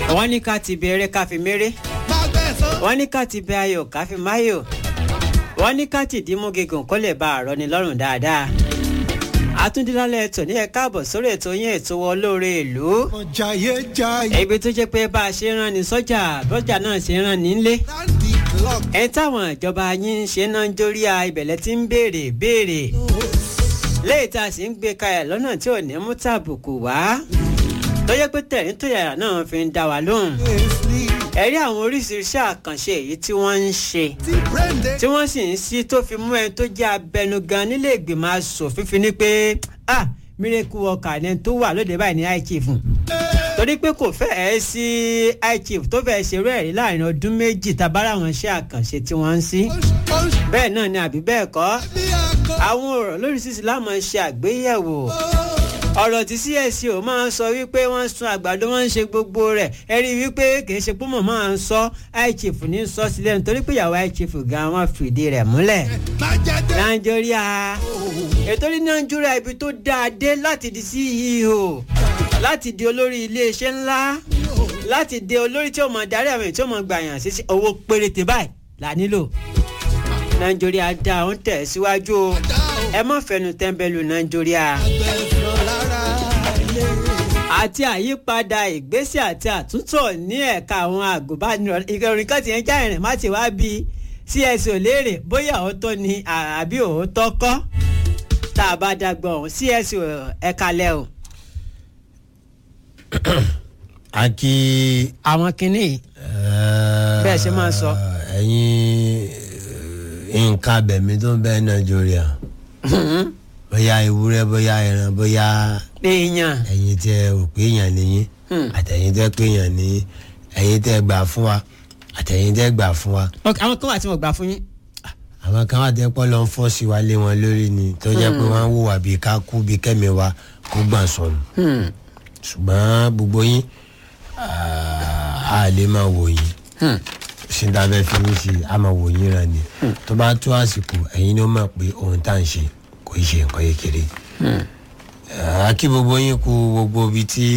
wọ́n ní ká ti bẹ̀rẹ̀ ká fi méré wọ́n ní ká ti bẹ ayọ̀ ká fi máyọ̀ wọ́n ní ká ti dìímú gígùn kó lè bá àrọ́ ni lọ́rùn dáadáa àtúndínlálẹ̀ ètò ní ẹ̀ka àbọ̀ sórí ètò yín ètò olóore ìlú jayé jayé ibi tó jẹ́ pé bá a ṣe rán ni sọ́jà bọ́jà náà ṣe rán ni nílé láti clock ẹ táwọn ìjọba yín ń ṣe náà ń jórí a ibẹ̀lẹ̀ tí ń béèrè béèrè léyìí tá a sì ń gbé kalẹ̀ lọ́nà tí ò ní mú tàbùkù wá tó yẹ pé tẹ̀rín tó yàrá náà fi ń dá wa lóhùn sleep ẹ̀rí àwọn oríṣiríṣi àkànṣe èyí tí wọ́n ń ṣe tí brain dey tí wọ́n sì ń sí tó fi mú ẹni tó jẹ́ abẹnugan nílé ìgbìmọ̀ asòfin fi ní pé ah miracle worker ni ẹni tó wà lóde báyìí ní high chief torí pé kò fẹ́ẹ́ sí high chief tó fẹ́ẹ́ ṣerú ẹ̀rí láàrin ọdún méjì tabára àwọn iṣẹ́ àkànṣe tí wọ́n ń sí punch bẹ́ẹ̀ náà ni àbí bẹ́ẹ̀ kọ́ bí akọ àwọn ọ̀rọ̀ lóríṣiríṣi láàmú ṣe àgbéyẹ̀wò ọ̀rọ̀ tí csc ò máa ń sọ wípé wọ́n ń sun àgbàdo wọ́n ń ṣe gbogbo rẹ̀ ẹ rí i wípé kìí ṣe pé mọ̀ máa ń sọ high chief ní sọ sílẹ̀ nítorí pé ìyàwó high chief gan wọn fìdí rẹ̀ múlẹ̀ májèdè nàìjíríà ètò ní nàìjíríà ibi tó dáa dé láti di ceo láti di olórí iléeṣẹ́ ńlá láti di olórí tí ó mọ̀ darí àwọn èyí tí ó mọ̀ gbàyàn sí owó péréte báyìí là nílò nàìjíríà dá ó ń tẹ̀ síwájú o ẹ má fẹnu tẹ́ńbẹ́lú nàìjíríà àgbẹ̀fọ́ lára ilé àti àyípadà ìgbésẹ̀ àti àtúntò ní ẹ̀ka àwọn àgùnbánirọ̀ ìròyìn kan ti ń já ìrìn má ti wá bí cs ò léèrè bóyá òótọ́ ni àbí òótọ́ kọ́ tá a bá dàgbọ́ ọ̀hún cs ẹ̀ka lẹ́ o. a kí. àwọn kinní yìí Bẹ́ẹ̀ ṣe máa ń sọ. ẹ̀yin nǹkan abẹ̀mí tó ń bẹ nàìjíríà bóyá ewúrẹ́ bóyá ẹran bóyá èèyàn ẹ̀yin tẹ ò pé èèyàn nìyí Hmm. àtẹ̀yin tẹ pé èèyàn nìyí ẹ̀yin tẹ gbà fún wa àtẹ̀yin tẹ gbà fún wa Ok, àwọn kan wà tí mo gbà fún yín. àwọn kan wà tẹ́ pọ́ lọ ń fọ́ sí wa lé wọn lórí ni tó jẹ́ pé wọ́n ń wùwà bíi ká kú bíi kẹ́mi wa kó gbà sọnù Hmm. ṣùgbọ́n gbogbo yín ah, a lè máa wò yín Hmm. síndàbẹ́ fi ń ṣe a máa wò yín ràn ní tó bá tó àsìkò ẹ̀yin ló mọ̀ pé ohun tá à ń ṣe kò í ṣe nǹkan kékeré a kí gbogbo yín kú gbogbo ibi tí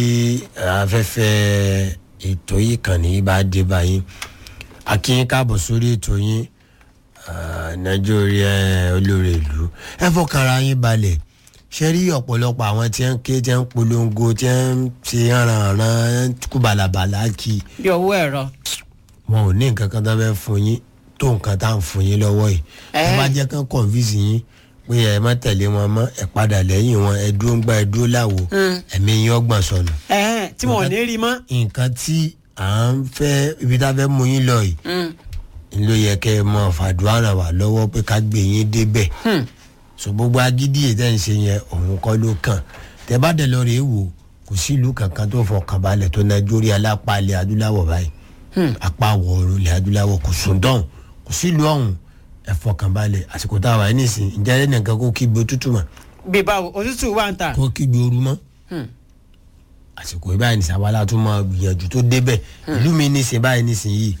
afẹ́fẹ́ ètò yìí kàn ní bá dé báyìí a kí yín káàbọ̀ sórí ètò yín ah, nàìjíríà olórí ìlú ẹ fọkànra yín balẹ̀ ṣe rí ọ̀pọ̀lọpọ̀ àwọn tí ń ké tí ń polongo tí ń ṣe hànrànràn kú balabala kí i bí owó ẹ̀rọ. wọn ò ní nǹkan kan tó fẹ́ fún yín tó nǹkan tá à ń fún yín lọ́wọ́ yìí Ẹ́. tó bá jẹ́ kán kọ̀ǹfìsì yín pé ẹ má tẹ̀lé wọn mọ́ ẹ padà lẹ́yìn wọn ẹ dúró ń gbá ẹ dúró láwo ẹ̀mí yín ọgbọ̀n sọnù. ẹ̀hẹ́n, tí wọn ò ní rí mọ́. nǹkan tí à ń fẹ́ ibi tá a fẹ́ mú yín lọ yìí Hmm. ń ló yẹ kẹ́ ẹ mọ fàdúrà ràn wá lọ́wọ́ pé ká gbé yín débẹ̀ Hmm. so gbogbo agídí ètò ẹ̀ ń ṣe yẹn òun kọ́ ló kàn tẹ bá dẹ̀ lọ rèé wò kò sí ìlú kankan tó fọkàn balẹ̀ tó nàìjíríà lápá ilẹ̀ adúláwọ̀ báyìí Hmm. apá wọ̀ọ̀rọ̀ ilẹ̀ adúláwọ̀ kò sùn dán kò sí ìlú ọ̀hún ẹ fọkàn balẹ̀ àsìkò tá a wà ní ìsìn ìjà ẹ̀ nìkan kó kígbe òtútù mọ́ bí báwo òtútù wà ń ta. kó kígbe ooru mọ́ Hmm. àsìkò ìbáyìí nìsín àwa tún máa gbìyànjú tó débẹ̀ ìlú mi nìsín báyìí nìsín yìí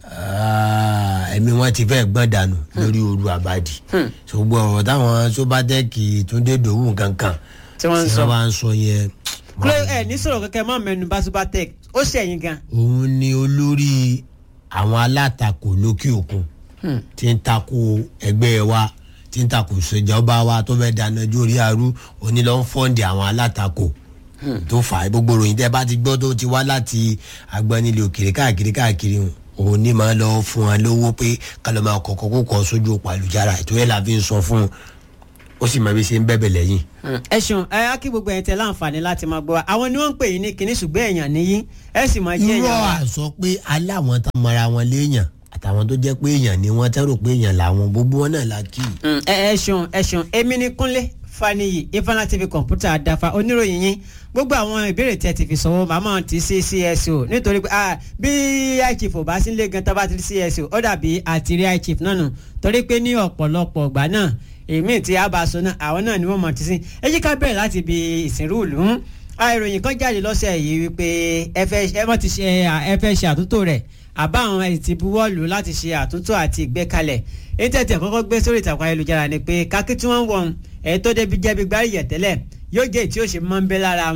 ah, ẹ̀mí wọn ti fẹ́ gbọ́n dànù lórí ooru àbádì ṣùgbọ́n ọ̀rọ̀ táwọn sóbátẹ́ẹ̀kì tó dé dòwú kankan Tí wọ́n ń sọ. wọ́n ń sọ yẹn kúlẹ̀ ẹ̀ ní sọ̀rọ̀ kẹ́kẹ́ má mẹ́nu bá subatec ó ṣẹ̀yìn gan. òun ni olórí àwọn alátakò lókè òkun tí ń takò ẹgbẹ́ wa tí ń takò ìṣèjọba wa tó fẹ́ dáná jórí arú onílọ́ ń fọ́ǹdì àwọn alátakò tó fà á gbogbo ròyìn tẹ́ bá ti gbọ́ tó ti wá láti agbanilé òkèrè káàkiri káàkiri òun ní máa lọ fún wa lówó pé kálọ̀ máa kọ̀kọ́ kó kọ́ sójú òpó àlùjára ètò yẹn la fi ń sọ fún un ó sì máa bí ṣe ń bẹ̀bẹ̀ lẹ́yìn. ẹ ṣeun ẹ á kí gbogbo ẹ̀yin tẹ láǹfààní láti máa gbọ́ wa àwọn ni wọ́n ń pè yín ní kinní ṣùgbọ́n èèyàn níyí ẹ sì máa jẹ́ irọ́ èèyàn wa. àsọ pé aláwọn tá mara wọn léèyàn àtàwọn tó jẹ́ pé èèyàn ni wọ́n tẹ́rò pé èèyàn làwọn gbogbo wọn náà la kì í. Mm, ẹ ẹ ṣeun ẹ ṣeun èmi ni kúnlé faniyi ifeanyi tv kọ̀ǹpútà àdáfà oníròyìn yín gbogbo àwọn ìbéèrè tí ẹ ti fi sọ̀wọ́ màmá ti sí cso nítorí pé ah, bí ichief ò bá sí ilé gan tábà ti rí cso ó dàbí àtìrí ichief náà nù torí pé ní ọ̀pọ̀lọpọ̀ ọgbà náà èmi tí a bá sọ náà àwọn náà ni wọ́n mọ̀ ti sí ẹ jí ká bẹ̀rẹ̀ láti ibi ìsìnrú ìlú Ah, ìròyìn kan jáde lọ́sẹ̀ yìí wípé ẹ fẹ́ ẹ mọ̀ ti ṣe ẹ fẹ́ ṣe àtúntò rẹ̀ àbá àwọn ẹ̀ ti buwọ́lù láti ṣe àtúntò àti ìgbékalẹ̀ èyí tẹ̀tẹ̀ kọ́kọ́ gbé sórí ìtàkùn ayélujára ni pé kákí tí wọ́n ń wọ̀n ẹ̀ tó débi jẹ́bi gbárí yẹ̀ tẹ́lẹ̀ yóò jẹ́ tí ó ṣe mọ́ ń bẹ́ lára wọn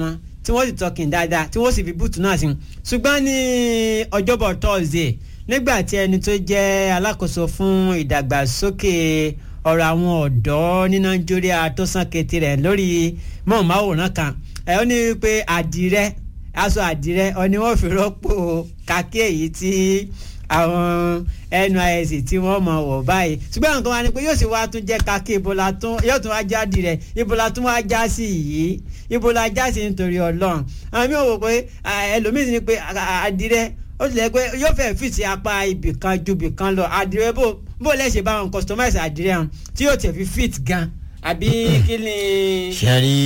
tí wọ́n sì tọkìn dáadáa tí wọ́n sì fi búùtù náà sí ṣùgbọ́n ní ọjọ́bọ̀ Thursday nígbà tí ẹni tó jẹ́ alákòóso fún ìdàgbàsókè ọ̀rọ̀ àwọn ọ̀dọ́ ní Nàìjíríà tó sàn kété rẹ̀ lórí mọ̀ọ́máwòrán kan ẹ̀ ó ní pé àdìrẹ aṣọ àdìrẹ ọ ni wọ́n fi rọ́pò kàkí èyí tí àwọn NYSC tí wọ́n mọ̀ wọ̀ báyìí ṣùgbọ́n nǹkan wa ni pé yóò sì wá tún jẹ́ kàkí ibola tún yóò tún wá jáde rẹ̀ ibola tún wá já sí yìí ibola já sí nítorí Ọlọ́run àwọn mi ò wò pé ẹlòmíín ni pé àdìrẹ ó tilẹ̀ pé yóò fẹ́ fìtì apá ibì kan ju ibì kan lọ àdìrẹ bó bó lẹ́sẹ̀ bá wọn customize àdìrẹ hàn tí yóò tẹ̀ fi fit gan àbí kí ni. ṣe rí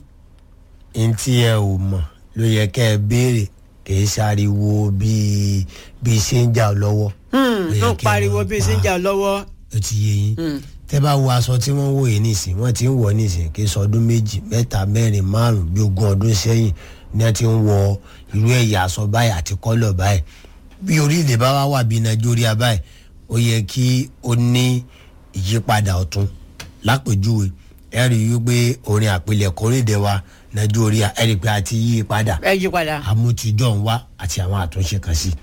ntí ẹ ò mọ̀ ló yẹ kẹ́ ẹ béèrè kì í ṣàriwo bíi bíi ṣe ń jà lọ́wọ́. Ó yẹ ń kẹ́ ẹ pariwo máa bí ṣe ń pa- jà lọ́wọ́. ó ti yé yín tẹ́ bá wo aṣọ tí wọ́n wò yìí nísìn wọ́n ti ń wọ̀ nísìn kì í sọ ọdún méjì mẹ́ta mẹ́rin márùn bí ogún ọdún sẹ́yìn ni wọ́n ti ń wọ irú ẹ̀yà aṣọ báyìí àti kọ́lọ̀ báyìí bí orílẹ̀ bá wá wà bí nàìjíríà báyìí ó yẹ kí ó ní ìyípadà ọ̀tun lápèjúwe ẹ rí i wípé orin àpilẹ̀kọ orílẹ̀ wa nàìjíríà ẹ rí i pé a ti yí i padà ẹ yí padà. àmútijọ́ ń wá àti àwọn àtúnṣe kan sí.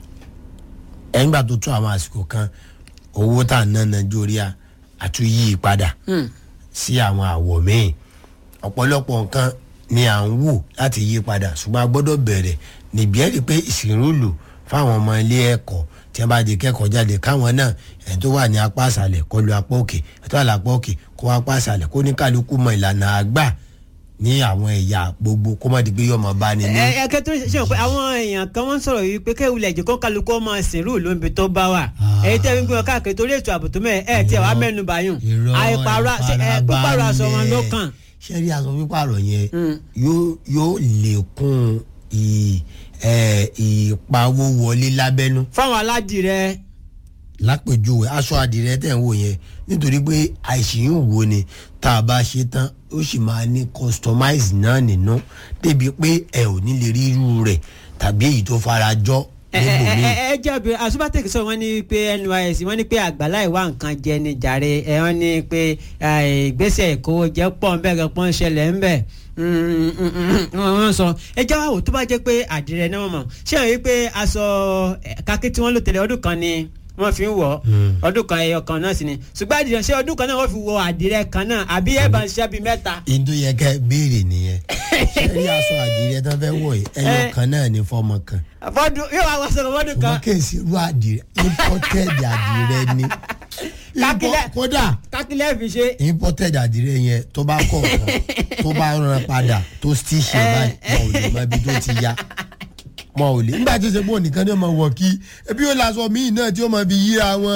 ẹ̀ńgbà tó tún àwọn àsìkò kan owó tá à ń ná nàìjíríà àtún yí i padà sí àwọn àwọ̀ míì ọ̀pọ̀lọpọ̀ nǹkan ni à ń wò láti yí padà ṣùgbọ́n a gbọ́dọ̀ bẹ̀rẹ̀ níbi ẹ̀ rí i pé ìsìnrúlù fáwọn ọmọ ilé ẹ̀kọ́ tí wọ́n bá di kẹ́kọ̀ọ́ jáde káwọn náà ẹ̀ tó wà ní apá àṣàlẹ̀ kó lu apá òkè ẹ̀ tó wà lápá òkè kó wá apá àṣàlẹ̀ kó ní kálukú mọ ìlànà àgbà ní àwọn ẹ̀yà gbogbo kó má di pé yọmọ bá ní ní. ẹ ẹ kẹtọ ṣe pé àwọn èèyàn kan wọ́n sọ̀rọ̀ yìí pé kéwìlẹ̀ jẹ́ kó kálukú ọmọ sìnrú lóńbi tó bá wà Ah. èyí tẹ́ fi ń gbé wọn káàkiri torí ètò ààbò tó mẹ́ ẹ tiẹ̀ wá mẹ́nu bàyùn Irọ́, àìpàrọ̀ ṣe ẹ pípàrọ̀ aṣọ wọn ló kàn. ṣé rí aṣọ pípàrọ̀ yẹn Mm. yóò yóò lékún ì- ẹ, ìpawó wọlé lábẹ́nú fáwọn aládìrẹ lápèjúwe aṣọ àdìrẹ tẹ̀ ń wò yẹn nítorí pé àìsíyìn wo ni tá a bá ṣe tán ó sì máa ní customize náà nínú débi pé ẹ ò ní lè rí irú rẹ̀ tàbí èyí tó fara jọ ẹ ẹ níbòmíì. ẹ ẹ jẹ́ obìnrin àṣùbàtẹ́kì sọ wọ́n ní pé NYSC wọ́n ní pé àgbàlá ìwà nǹkan jẹ ní jàre ẹ wọ́n ní pé ẹ, ìgbésẹ̀ ìkówó jẹ́ pọ̀ ń bẹ́ẹ̀ gan pọ́n ń ṣẹlẹ̀ ń bẹ̀ wọ́n sọ ẹ jẹ́ wàá wò tó bá jẹ́ pé àdìrẹ náà mọ̀ ṣé àwọn yìí pé aṣọ ẹ, kakí tí wọ́n lò tẹ́lẹ̀ ọdún kan ni wọ́n fi ń wọ̀ Mm. ọdún kan ẹyọ kan náà sì ni ṣùgbọ́n àdìrẹ ṣé ọdún kan náà wọ́n fi wọ àdìrẹ kan náà àbí ẹ̀ bá ń ṣiṣẹ́ bíi mẹ́ta. ihun tó yẹ kẹ́ béèrè nìyẹn ṣé rí aṣọ àdìrẹ tán fẹ́ wọ̀ yìí ẹyọ Eh. kan náà ní fọ́mọ kan fọdún yóò wá wọ́n sọ̀rọ̀ fọdún kan ṣùgbọ́n kèsì irú àdìrẹ imported àdìrẹ ni Kákílẹ̀. Impo- kódà kákílẹ̀ fi ṣe. imported àdìrẹ yẹn tó bá kọ̀ ọ̀kan tó bá rán padà tó stitch ẹ̀ báyìí wọn ò lè mọ ibi tó ti ya wọn ò lè nígbà tí ó ṣe pé ònìkan ni ó máa wọ̀ kí ebi yóò láṣọ míì náà tí ó máa fi yíra wọn.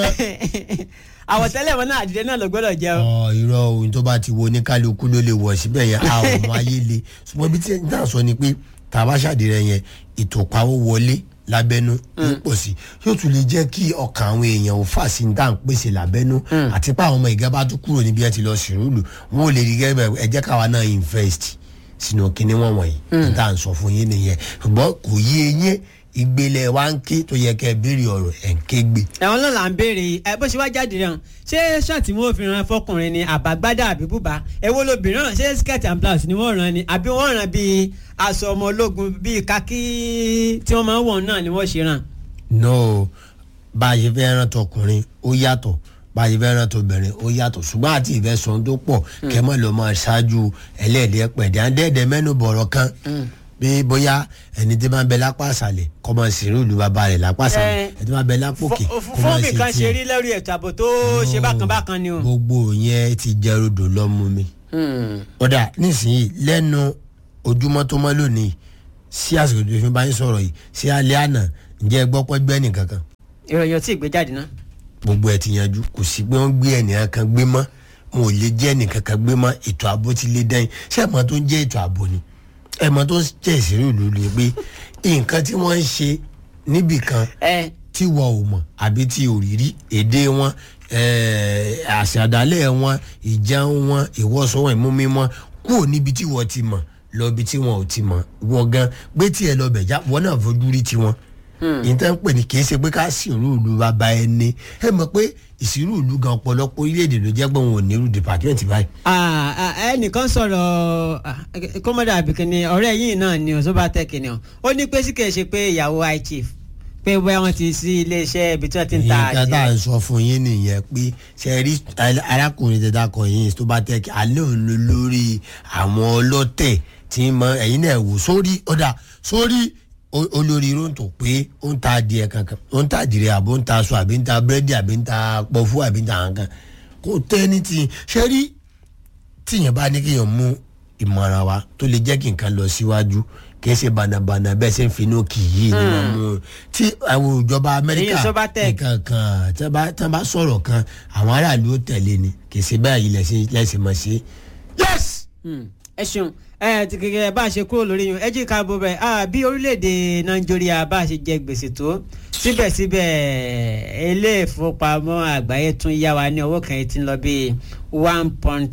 àwọ̀tẹ́lẹ̀ wọn náà àdìrẹ náà ló gbọ́dọ̀ jẹ́ o. ọ irọ́ ohun tó bá ti wo ní kálukú ló lè wọ̀ síbẹ̀ yẹn a ò mọ ayé le ṣùgbọ́n ibi tí ẹ̀ ń tà sọ ni pé tàbá ṣàdìrẹ yẹn ìtòpáwó wọlé lábẹ́nú ń pọ̀ sí yóò tún lè jẹ́ kí ọkàn àwọn èèyàn ò fà sí ní tá à ń pèsè lábẹ́nú àti pé àwọn ọmọ ìgá bá tún kúrò níbi ẹ ti lọ sìnrúlù wọn ò lè rí gẹ́gẹ́ ẹ jẹ́ káwa náà invest sínú kinní wọn wọ̀nyí ní tá à ń sọ fún yín nìyẹn ṣùgbọ́n kò yé eyín ìgbélé wa ń ké tó yẹ kẹ́ ẹ béèrè ọ̀rọ̀ ẹ̀ ń ké gbé. ẹ̀wọ̀n náà là ń béèrè yìí ẹ bó ṣe wá jáde rẹ̀ hàn ṣé ṣáàtì wọn ò fi ran fọkùnrin ni àbágbádá àbí bùbá èwo lobìnrin ràn ṣé skirt and blouse ni wọ́n ràn ni àbí wọ́n ràn bíi aṣọ ọmọ ológun bíi kakí tí wọ́n máa ń wọ̀ náà ni wọ́n ṣe ràn. no bá a ṣe fẹ́ rán tọkùnrin ó yàtọ̀ bá a ṣe fẹ́ rán tobìnrin ó yàtọ̀ ṣùgbọ́n àti ìfẹ́ sọ̀n tó pọ̀ kẹ́ mọ́ ló máa ṣáájú ẹlẹ́ẹ̀dẹ́ pẹ̀dẹ́ àdẹ́ẹ̀dẹ́ mẹ́nu bọ̀rọ̀ kan bí bóyá ẹni tí máa ń bẹ lápá àṣàlẹ̀ kọ́ máa sì rí ìlú bàbá rẹ̀ lápá àṣàlẹ̀ Eh, ẹni tí máa ń bẹ lápòkè kọ́ fún máa mi ṣe kan ṣe tiẹ̀ rí lórí ètò ààbò tó ṣe bákan bákan ni o. gbogbo yẹn ti jẹ́ rodò lọ́mú mi Hmm. ọ̀dà nísìnyí lẹ́nu ojúmọ́ tó mọ́ lónìí sí àsìkò tó fi bá yín sọ̀rọ̀ yìí sí alẹ́ àná ǹjẹ́ ẹ gbọ́ pẹ́ gbẹ́ nìkan kan ìròyìn ò tí ì gbé jáde náà. gbogbo ẹ ti yanjú kò sí pé wọ́n gbé ẹnìkan kan gbé mọ́ wọn ò lè jẹ́ ẹnìkan kan gbé mọ́ ètò ààbò ti lé dẹ́yìn ṣé ẹ̀mọ́ tó ń jẹ́ ètò ààbò ni ẹ̀mọ́ tó ń jẹ́ ìṣeré ìlú ni pé nǹkan tí wọ́n ń ṣe níbì kan ẹ tí wọ́n ò mọ̀ àbí tí ò rí rí èdè wọn eh, àṣàdálẹ̀ wọn ìjẹun wọn ìwọ́sọ wọn ìmúmi wọn kúrò níbi tí wọ́n ti mọ̀ lọ ibi tí wọn ò ti mọ̀ wọ́n gan gbé tiẹ̀ lọ bẹ̀ já wọ́n náà fojú rí tiwọn ìtàn ń pè ní kì í ṣe pé ká sìnrú ìlú bàbá ẹni ẹ mọ̀ pé ìsìnrú ìlú gan ọ̀pọ̀lọpọ̀ orílẹ̀-èdè ló jẹ́ pé òun ò ní irú dìpàtmẹ́ǹtì báyìí. Ah, ah, ẹnìkan sọ̀rọ̀ ah, kọ́mọ́dà àbíkíní ọ̀rẹ́ yìí náà ni Ozobatech ni ọ ó ní pé sí kìí ṣe pé ìyàwó high chief pé bóyá wọ́n ti sí iléeṣẹ́ ibi tí wọ́n ti ń ta nǹkan tá à ń sọ fún yín nìyẹn pé ṣe rí arákùnrin tẹ́tà kan yín tó bá tẹ́ kí alẹ́ òun ló lórí àwọn ọlọ́tẹ̀ tí ń mọ ẹ̀yin náà wò sórí ọ̀dà sórí o- olórí irun tó pé ó ń ta adìẹ kankan ó ń ta adìẹ àbó ń ta aṣọ àbí ń ta búrẹ́dì àbí ń ta pọfú àbí ń ta kankan kò tẹ́ ní ti ṣe rí tíyẹn bá ní kéèyàn mú ìmọ̀ràn wa tó lè jẹ́ kí nǹkan lọ síwájú kì í ṣe bànàbànà bẹ́ẹ̀ ṣe ń finú kì í yìí ni wọ́n mú un. tí àwọn ìjọba amẹ́ríkà Èyí Sobatech. nǹkan kan tí wọ́n bá- tí wọ́n bá sọ̀rọ̀ kan àwọn aráàlú ó tẹ̀lé ni kì í ṣe báyìí lẹ́sìn lẹ́sìn mọ̀ sí. yes. Hmm, ẹ ṣeun ẹ ti kékeré bá a ṣe kúrò lórí yun ẹ jí ká bó bẹ ah bí orílẹ̀-èdè nàìjíríà bá a ṣe jẹ gbèsè tó síbẹ̀síbẹ̀ ilé ìfowópamọ́ àgbáyé tún yá wa ní owó kan tí ń lọ bí one point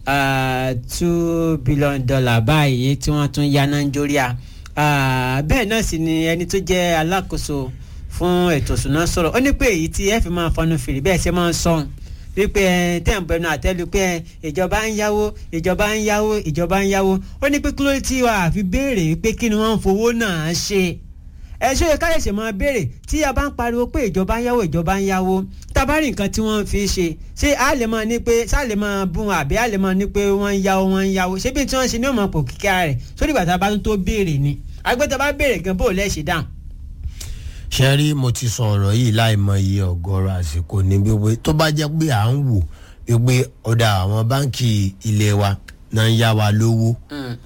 two billion dollar báyìí tí wọ́n tún yá nàìjíríà Ah, bẹ́ẹ̀ náà sì ni ẹni tó jẹ́ alákòóso fún ètò ìṣúná sọ̀rọ̀ ó ní pé èyí tí ẹ fi máa fọnú fèrè bẹ́ẹ̀ ṣe máa ń sọ̀hún wípé ẹ tẹ̀ ń bẹnu àtẹ́lu pé ẹ ìjọba ń yáwó ìjọba ń yáwó ìjọba ń yáwó ó ní pé kí ló tí wàá fi béèrè wípé kí ni wọ́n ń fowó náà ṣe ẹ ṣó yẹ káyọ̀ṣe máa béèrè tí a bá ń pariwo pé ìjọba ń yáwó ìjọba ń yáwó tábàárì nǹkan tí wọ́n fi ṣe ṣé a lè máa ní pé ṣá lè máa bún àbí a lè máa ní pé wọ́n ń yáwó wọ́n ń yáwó ṣé bí tí wọ́n ṣe ní òmò pò kíkà rẹ̀ sórí ìgbà tá a bá tún tó béèrè ni àgbẹ̀tà bá béèrè gan bó lẹ́ ṣe dáhùn. ṣe rí mo ti sọ ọ̀rọ̀ yìí láìmọ iye ọ̀gọ́rọ̀ àsìkò ní wípé tó bá jẹ́ pé à ń wò wípé ọ̀dà àwọn báǹkì ilé wa náà ń yá wa lówó.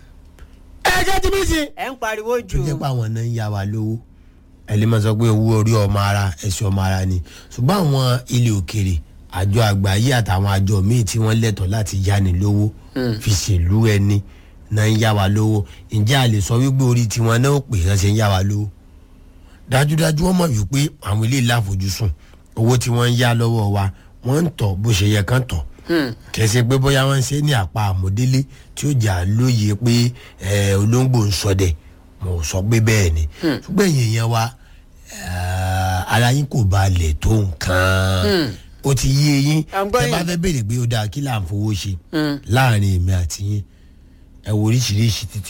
ẹ jẹ́ tí mi sìn. ẹ ń pariwo tó jù jẹ́ pé àwọn náà ń yá wa lówó ẹ lè máa sọ pé owó orí ọmọ ara ẹ̀sìn ọmọ ara ni ṣùgbọ́n àwọn ilé òkèrè àjọ àgbáyé àtàwọn àjọ míì tí wọ́n lẹ́tọ̀ọ́ láti yáni lówó fi ṣèlú ẹni náà ń yá wa lówó ǹjẹ́ a lè sọ wípé orí tiwọn náà ò pè é ṣe ń yá wa lówó dájúdájú wọ́n mọ̀ wípé àwọn ilé ìlàfojúsùn owó tí wọ́n ń yá lọ́wọ́ wa wọ́n ń tọ̀ bó ṣe yẹ kán tọ̀ kẹsẹ pé bóyá wọ́n ń ṣe ní àpá àmọdélé tí ó jà lóye pé ẹ, olóńgbò ń ṣọdẹ mo sọ pé bẹ́ẹ̀ ni ṣùgbọ́n ẹ̀yin yẹn wa eh, ara yín kò balẹ̀ tó nǹkan ó ti yé yín À ń gbọ́ ẹ bá yín. fẹ́ béèrè pé ó dáa kí là ń fowó ṣe láàrin èmi àti yín ẹ wo oríṣiríṣi títì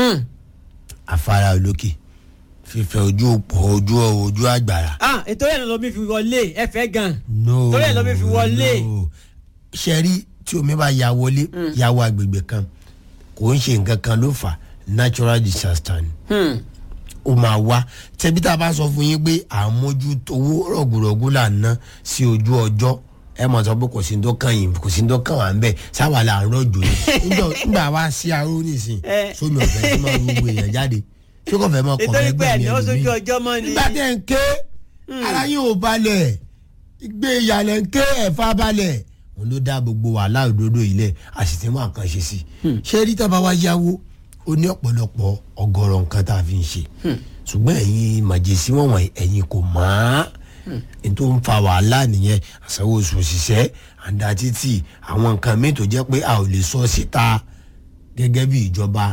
afárá olókè fífẹ́ ojú òpó ojú ojú àgbàrá ah ètò yẹn ló mi fi wọlé ẹ fẹ́ gan no torí ẹ̀ ló mi fi wọlé. no. ṣe rí tí omi bá ya wọlé ya wọ agbègbè kan kò ń ṣe nǹkan kan ló fà natural disaster ni Hmm. ó máa wá tẹbi tá a bá sọ fún yín pé àmójútó owó rọ̀gùrọ̀gù là ń ná sí ojú ọjọ́ ẹ mọ̀ sọ pé kò sí ní tó kàn yín kò sí ní tó kàn wá ń bẹ̀ sáwà là ń rọ̀jò ni Nígbà- nígbà wá sí aró nìsín Eh. sómi ọ̀fẹ́ tí máa gbogbo èèyàn jáde ṣé kò fẹ́ mọ́ kọ̀ nítorí pé mẹ́gbẹ̀ẹ́ ẹ̀ mi ní ó sojú ẹlòmíì ọjọ́ mọ́ ni nígbà tẹ́ ń ké ara yín ò balẹ̀ gbé ìyàlẹ̀ ń ké ẹ̀fà balẹ̀ òun ló dá gbogbo wàhálà òdodo ilẹ̀ a sì ti mú àkàn ṣe sí i ṣé rí tábà wá yáwó ó ní ọ̀pọ̀lọpọ̀ ọgọ́rọ̀ nǹkan tá a fi ń ṣe ṣùgbọ́n ẹ̀yin màjèsí wọ̀nyí ẹ̀yin kò mọ̀ á n tó ń fa wàhálà nìyẹn àsanwó oṣù òṣìṣẹ́ àǹdà títì àwọn nǹkan míì tó jẹ́ pé a ò lè sọ síta gẹ́gẹ́ bí ìjọba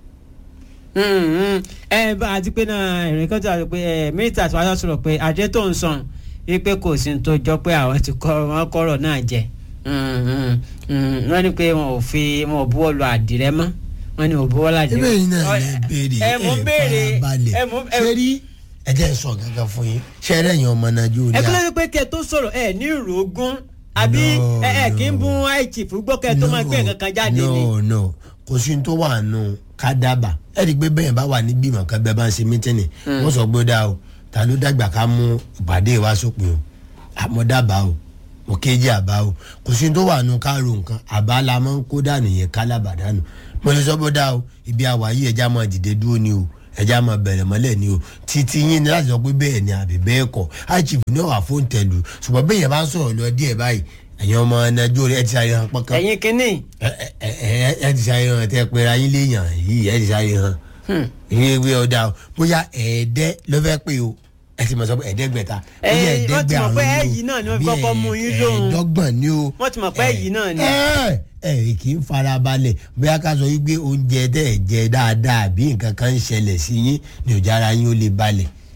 Hmm, hmm. ẹ bá àti pé náà ìrìn kan tó wà pé ẹ mínísítà tí wàá sọ̀rọ̀ pé àjẹ tó ń sàn wípé kò sí ní tó jọ pé àwọn ti kọ́ wọn kọ́rọ̀ náà jẹ Hmm, hmm, hmm. wọ́n ní pé wọn ò fi wọn ò buwọ́ lu àdìrẹ mọ́ wọ́n ní ò buwọ́ lu àdìrẹ ebe yìí náà lè béèrè ẹ mú béèrè farabalẹ̀ ẹ mú ẹ ṣé rí ẹ jẹ́ n sọ gangan fún yín ṣé ẹ̀rẹ́ yẹn ọmọ ẹ nàìjíríà kí ló dé pé kẹ tó sọ̀rọ̀ ẹ ní ìrògùn àbí No, ẹ ẹ kì í no. bún àìchì fún gbọ́kẹ́ tó máa gbé nǹkan kan jáde ni. no no kò sí ní tó wà nù ká dábàá ẹ rí i pé bẹ́ẹ̀ bá wà ní gbìmọ̀ kan bẹ́ẹ̀ bá ń ṣe mítìnì wọ́n sọ pé ó dáa o ta ló dàgbà ká mú ìpàdé wa sópin o àmọ́ dábàá o mo kéjì àbá o kò sí ní tó wà nù ká ro nǹkan àbá la máa ń kó dànù yẹn ká lábàdánù mo lè sọ pé ó dáa o ibi àwà yìí ẹja máa dìde dúró ni o ẹja máa bẹ̀rẹ̀ mọ́lẹ̀ ni o títí yín ni láti sọ pé bẹ́ẹ̀ ni àbí bẹ́ẹ̀ kọ́ àìchìf ní ọ̀wà fóun tẹ̀lú ṣùgbọ́n bẹ́ẹ̀ yẹn bá ń sọ̀rọ̀ lọ díẹ̀ báyìí ẹ̀yin ọmọ nàìjíríà ẹ ti sáré hàn pọ́nkán ẹ̀yin kínní ẹ ẹ ẹ ẹ ti sáré hàn tẹ pé ayé léèyàn yìí ẹ ti sáré hàn ìyẹn ìwé ọ̀dà o bóyá ẹ̀ẹ́dẹ́ ló fẹ́ pé o ẹ ti mọ̀ sọ pé ẹ̀ẹ́dẹ́gbẹ̀ta Ẹ, bóyá wọ́n ti mọ̀ pé ẹ̀ẹ́dẹ́gbẹ̀rún ẹ̀yìn náà ni wọ́n fi bí kọ́kọ́ mú yín lóhùn. ẹ̀ẹ́dọ́gbọ̀n ni o wọ́n ti mọ̀ pé ẹ̀yìn náà ni. ẹ ẹ kì í farabalẹ̀ bóyá ká sọ wípé oúnjẹ tẹ́ ẹ̀ jẹ dáadáa àbí nǹkan kan ń ṣẹlẹ̀ sí yín ní ọjà ara yín ó lè balẹ̀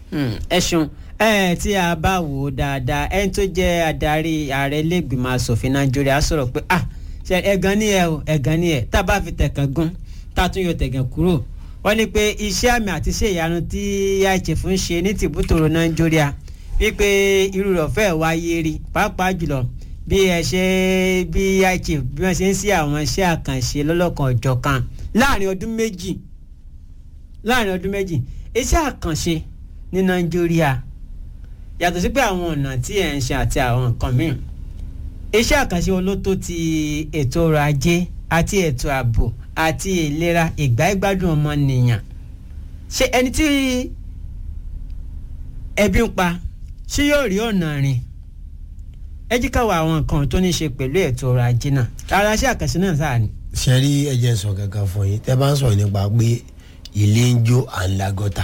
Hmm, ẹ ṣeun ẹ tí a bá wò ó dáadáa ẹni tó jẹ́ adarí ààrẹ ilégbìmọ̀ asòfin nàìjíríà sọ̀rọ̀ pé ah ṣe ẹ̀gàn ni ẹ o ẹ̀gàn ni ẹ tá a bá fi tẹ̀kàn gún tá a tún yọ tẹ̀gàn kúrò wọ́n ní pé iṣẹ́ àmì àti iṣẹ́ ìyanu tí IHF ń ṣe ní tìbútòrò nàìjíríà wípé irú rẹ̀ fẹ́ wáyé rí pàápàá jùlọ bí ẹ ṣe bí IHF bí wọ́n ṣe ń sí àwọn iṣẹ́ àkànṣe lọ́lọ́kan ọ̀jọ̀kan láàrin ọdún méjì láàrin ọdún méjì iṣẹ́ àkànṣe ní nàìjíríà yàtọ̀ sí pé àwọn ọ̀nà tí ẹ̀ ń ṣe àti àwọn nǹkan míì iṣẹ́ àkànṣe olótó ti ètò ọrọ̀ ajé àti ètò ààbò àti ìlera ìgbáyégbádùn ọmọnìyàn ṣé ẹni tí ẹbí ń pa ṣé yóò rí ọ̀nà rìn ẹ jí ká wo àwọn nǹkan tó ní ṣe pẹ̀lú ètò ọrọ̀ ajé náà ara iṣẹ́ àkànṣe náà sáà ni. ṣe rí ẹjẹ sọ kankan fún yín tẹ bá ń sọ̀rọ̀ nípa pé ilé ń jó à ń la gọ́tà.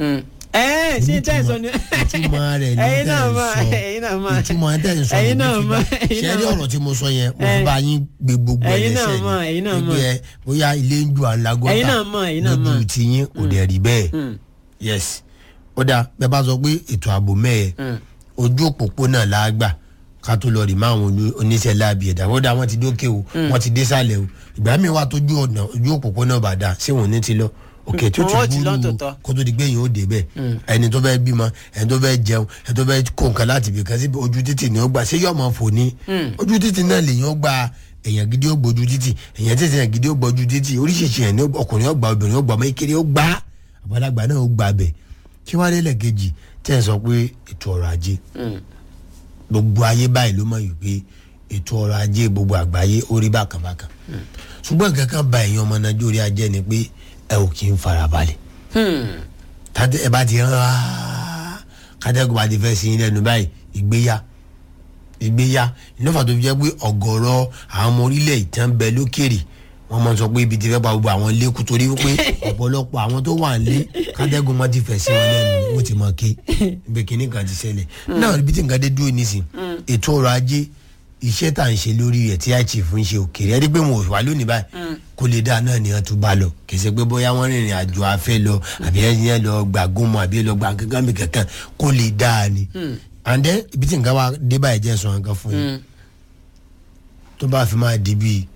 ẹ ṣé tẹ́ ẹ sọ ni ìtumọ̀ rẹ̀ ní ẹ̀yin náà tẹ̀ ń mọ̀ sọ ẹ̀yin náà mọ̀ ìtumọ̀ tẹ̀ ń sọ ẹ̀yin ní náà bí mọ̀ fi bá- ẹ̀yin ṣe náà rí mọ̀. ọ̀rọ̀ tí mo sọ yẹn mo Ẹ- fi bá yín gbé gbogbo ẹ̀ ẹ̀yin náà lẹ́sẹ̀ mọ̀, ẹ̀yin náà mọ̀. wípé ẹ bóyá ilé ń jó à ń la gọ́tà Ẹ̀yin náà mọ̀, ẹ̀yin náà mọ̀. lójú tiyín kò dẹ̀ rí bẹ́ẹ̀ Mm. yes ó dáa bẹ́ẹ̀ bá sọ pé ètò ààbò mẹ́ẹ̀ Mm. ojú òpópónà la gbà ká tó lọ rí máa wọn oníṣẹ́ láàbì ẹ̀dá ó dáa wọ́n ti dókè o wọ́n ti dé sálẹ̀ o ìgbà mi wà tójú ọ̀nà ojú òpópónà bàdà ṣé wọn ò ní ti lọ òkè tó Wọ́n ti ti lọ búrú tòótọ́. kó tó di pé yìí ó dé bẹ́ẹ̀ ẹni tó fẹ́ bímọ ẹni tó fẹ́ jẹun ẹni tó fẹ́ kó nǹkan láti ibì kan sí ojú títì ni ó gbà ṣé yọ̀ọ́ mọ̀ fò ní ojú títì náà lèyàn ó gba èèyàn gidi ó gbójú títì èèyàn títì èèyàn gidi ó gbójú títì oríṣiríṣi èèyàn ní ọkùnrin ó gbà obìnrin ó gbà ọmọ ìkéré ó gbà àgbàlagbà náà ó gbà bẹ̀ kí wàá lélẹ̀ kejì tẹ́ ẹ̀ sọ pé ètò ọrọ̀ ajé gbogbo ayé báyìí ló mọ̀ yìí pé ètò ọrọ̀ ajé gbogbo àgbáyé ó rí bákan bákan ṣùgbọ́n nǹkan kan ba èèyàn ọmọ nàìjíríà jẹ́ ni pé ẹ ò kì í farabalẹ̀ tàbí ẹ bá ti hàn áá kátẹ́gùn bá ti fẹ́ sí yín lẹ́nu báyìí ìgbéyà ìgbéyà ìnáfà tó fi jẹ́ pé ọ̀gọ̀rọ̀ àwọn ọmọ orílẹ̀ ìtàn bẹ lókèrè wọ́n máa ń sọ pé ibi ti fẹ́ pa gbogbo àwọn ilé kú torí pé ọ̀pọ̀lọpọ̀ àwọn tó wà nílé kátẹ́gùn wọn ti fẹ̀ sí wọn lẹ́nu wọ́n ti mọ̀ ké ibẹ̀ kìíní kan ti ṣẹlẹ̀ náà ibi tí nǹkan dé dúró nísìn ètò ọrọ̀ ajé iṣẹ́ tá à ń ṣe lórí rẹ̀ tí IHF ń ṣe òkèèrè ẹni pé wọn ò wá lónìí báyìí kó lè dáa náà ni wọn tún bá lọ kì í ṣe pé bóyá wọn rìnrìn àjò afẹ́ lọ àbí ẹni yẹn lọ gbà gómọ àbí lọ gbà kankan mi kankan kó lè dáa ni and then ibi tí nǹkan wa dé báyìí jẹ́ sọ nǹkan fún yín tó bá fi máa di bíi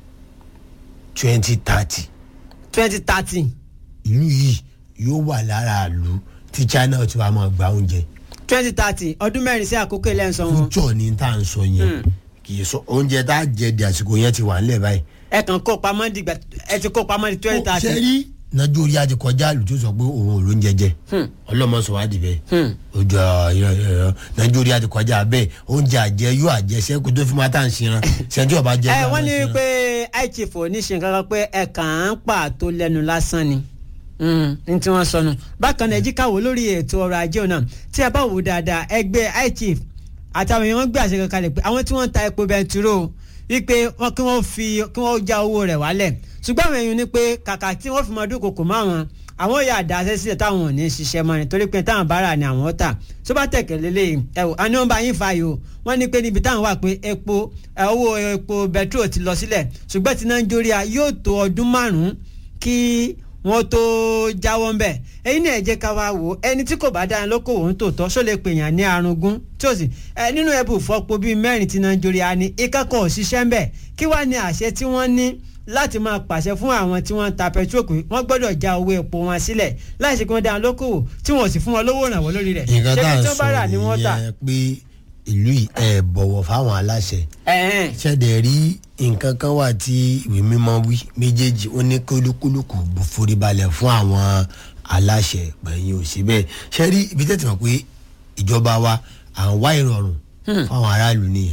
twenty thirty twenty thirty ìlú yìí yóò wà lára ìlú tí China ti wá máa gba oúnjẹ twenty thirty ọdún mẹ́rin sí àkókò ilé ẹ̀sán wọn fújọ ni tá à ń sọ yẹn kì í sọ oúnjẹ tá a jẹ di àsìkò yẹn ti wà ńlẹ̀ báyìí. ẹ kàn kó pamọ́ dìgbà ẹ ti kó pamọ́ di twenty ṣe thirty rí nàìjíríà ti kọjá àlù tó sọ pé òun ò ló ń jẹjẹ ọlọmọ sọ wá dìbẹ ojú ọ nàìjíríà ti kọjá bẹ́ẹ̀ oúnjẹ àjẹ yóò àjẹ sẹkù tó fi máa tà ń sinra sẹńtì ọba jẹ ẹ gbà wọ́n máa ní sinra. pé IHF ò ní ṣe nǹkan kan pé ẹ kàn án pàtó lẹ́nu lásán ni Mm, ní tí wọ́n sọnù bákan náà ẹ jí káwọ́ lórí ètò ọrọ̀ ajé náà tí a bá wò dáadáa ẹgbẹ́ IHF àtàwọn èèyàn gbé àṣẹ kankan kalẹ̀ pé àwọn tí wọ́n ń ta epo bẹntiró wípé wọ́n kí wọ́n fi kí wọ́n já owó rẹ̀ wálẹ̀ ṣùgbọ́n àwọn èèyàn ní pé kàkà tí wọ́n fi máa dúnkokò mọ́ àwọn àwọn yà dá aṣẹ́ sílẹ̀ táwọn ò ní ṣiṣẹ́ mọ́ ni torí pé táwọn bára ni àwọn tà tó bá tẹ̀kẹ̀ lélẹ̀ ẹ wò àní wọn bá yín fa yìí o wọ́n ní pé níbi táwọn wà pé epo ẹ, owó epo bẹtiró ti lọ sílẹ̀ ṣùgbọ́n ti Nàìjíríà yóò tó ọdún márùn-ún kí wọ́n tó jáwọ́ ń bẹ̀ ẹ̀yin náà ẹ jẹ́ ká wá wò ó ẹni tí kò bá dára lókòwò ń tòótọ́ ṣó lè pèèyàn ní arúgún tí ó sì ẹ nínú ẹbù fọ́pọ̀ bíi mẹ́rin tí Nàìjíríà ní ìkẹ́kọ̀ọ́ òṣìṣẹ́ ń bẹ̀ kí wàá ní àṣẹ tí wọ́n ní láti máa pàṣẹ fún àwọn tí wọ́n ń ta petrol pé wọ́n gbọ́dọ̀ já owó epo wọn sílẹ̀ láì ṣe kí wọ́n dára lókòwò tí wọ́n sì fún wọn lówó ìrànwọ́ lórí rẹ̀ nǹkan tá à ṣé ń tí wọ́n bá rà sọ ni wọ́n tà. nìyẹn pé ìlú yìí ẹ bọ̀wọ̀ fáwọn aláṣẹ ẹ̀hẹ́n. ṣẹ̀dẹ̀ rí nǹkan kan wà tí ìwé mímọ́ wí méjèèjì ó ní kólúkúlùkù bù foríbalẹ̀ fún àwọn aláṣẹ gbẹ̀yìn ò sí bẹ́ẹ̀ ṣe rí ibi tẹ́tí mọ̀ pé ìjọba wa à ń wá ìrọ̀rùn fáwọn aráàlú nìyẹn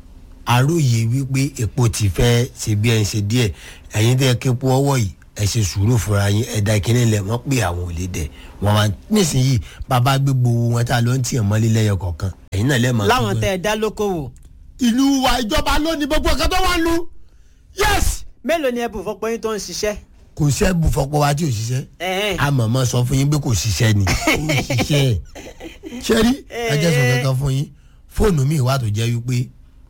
àròyé wípé epo ti fẹ́ ṣe bí ẹ ń ṣe díẹ̀ ẹ̀yin tẹ́ képo ọwọ́ yìí ẹ ṣe sùúrù fúnra yín ẹ̀dá ìkíní lẹ̀ wọ́n pè àwọn ò lè dẹ̀ wọ́n wá nísìnyí bàbá gbé gbowó wọn tá a lọ ń tiẹ̀ mọ́lé lẹ́yọ kọ̀ọ̀kan ẹ̀yin náà lẹ́ẹ̀mọ́ láwọn tẹ́ ẹ dá lókòwò ìlú wa ìjọba lónìí gbogbo nǹkan tó wà lù yes. mélòó ni ẹbù fọ́pọ̀ yín tó ń ṣiṣẹ́. kò sẹ́ẹ̀bù fọpọ̀ wa tí ò ṣiṣẹ́ ẹ̀hẹ́n. a mọ̀ mọ́ sọ fún yín pé kò ṣiṣẹ́ ni ó ṣiṣẹ́ ṣe rí ẹjẹ́ sọ kankan fún yín fóònù mi wà tó jẹ́ wípé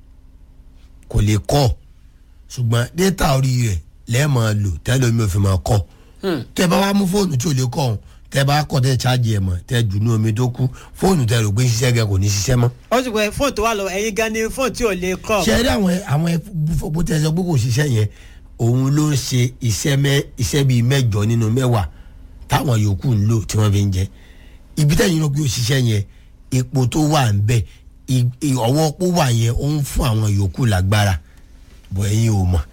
kò lè kọ́ ṣùgbọ́n dẹ́tà orí rẹ̀ lẹ́ẹ̀mọ́ lò tẹ́lẹ̀ omi ò fi máa kọ́ tẹ́ bá wá mú fóònù tí ò lè kọ́ ọ̀hún tẹ bá kọ̀ tẹ ṣáàjì ẹ̀ mọ̀ tẹ jù ní omi tó kú fóònù tẹ rò pé ń ṣiṣẹ́ gẹ kò ní ṣiṣẹ́ mọ́. ó sì pé fóònù tó wà lọ ẹ̀yin gan ni fóònù tí ò lè kọ́ ṣe rí àwọn àwọn bó tẹ sọ pé kò ṣiṣẹ́ yẹn òun ló ń ṣe iṣẹ́ mẹ́ iṣẹ́ bíi mẹ́jọ nínú mẹ́wàá táwọn yòókù ń lò tí wọ́n fi ń jẹ ibi tẹ́yìn ló gbé òṣìṣẹ́ yẹn epo tó wà ń bẹ̀ i- i- ọwọ́ pó wà yẹn ó ń fún àwọn yòókù lágbára bọ̀ ẹ̀yin ò mọ̀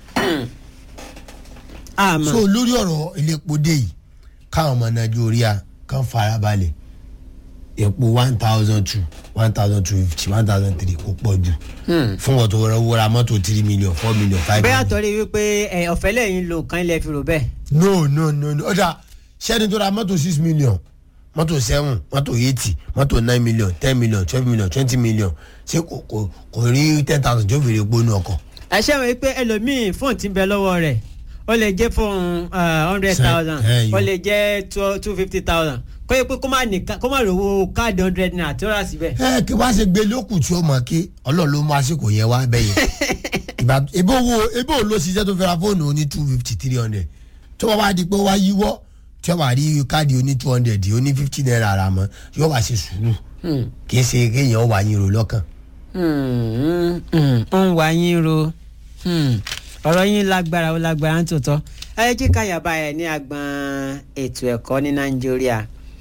àmọ́ so lórí ọ̀rọ̀ iléepo dé yìí káwọn ọmọ nàìjíríà kan farabalẹ̀ epo one thousand two one thousand two fifty one thousand three kò pọ̀ jù fún wọn tó wọra mọ́tò three million four million five bẹ́ẹ̀ million. àtọ́rí wípé ẹ̀, ọ̀fẹ́ lẹ́yìn lò kan ilẹ̀ fi rò bẹ́ẹ̀ no no no no ọjà sẹ́ni tó ra mọ́tò six million mọ́tò seven mọ́tò eighty mọ́tò nine million ten million twelve million twenty million ṣé kò kò kò rí ten thousand tó fèrè gbónú ọkọ̀. ẹ ṣe wọ́n pé ẹlòmíì fóònù ti ń bẹ lọ́wọ́ rẹ̀ ó lè jẹ́ fóònù hundred thousand ẹ, ó yóò. lè jẹ́ two fifty thousand kó yẹ pé kó má nìkan kó má rówó káàdì hundred naira tí ó rà síbẹ̀. ẹ kí wá ṣe gbé lókù tí ó mọ̀ kí ọlọ́run ló mú àsìkò yẹn wá bẹ́yẹn ìgbà ebo wo ebo wo ló ṣiṣẹ́ tó fẹ́ ra fóònù oní two fifty three hundred tó wá wá di pé ó wá yíwọ́ tí ó wá rí káàdì oní two hundred oní fifty naira rà mọ́ yóò wá ṣe sùúrù kì í ṣe kéèyàn wà yín ro lọ́kàn. Hmm, hmm, ó ń wá yín ro Hmm, ọ̀rọ̀ yín lágbára ó lágbára ń tòótọ́ ẹ jẹ́ ká yàbá ẹ̀ ní agbọn ètò ẹ̀kọ́ ní nàìjíríà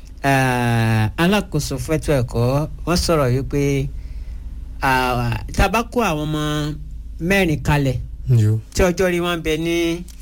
Ah, alákòóso fẹ́tọ̀ ẹ̀kọ́ wọ́n sọ̀rọ̀ wípé ah, tá a bá kó àwọn ọmọ mẹ́rin kalẹ̀ tí ọjọ́ rí wọn bẹ ní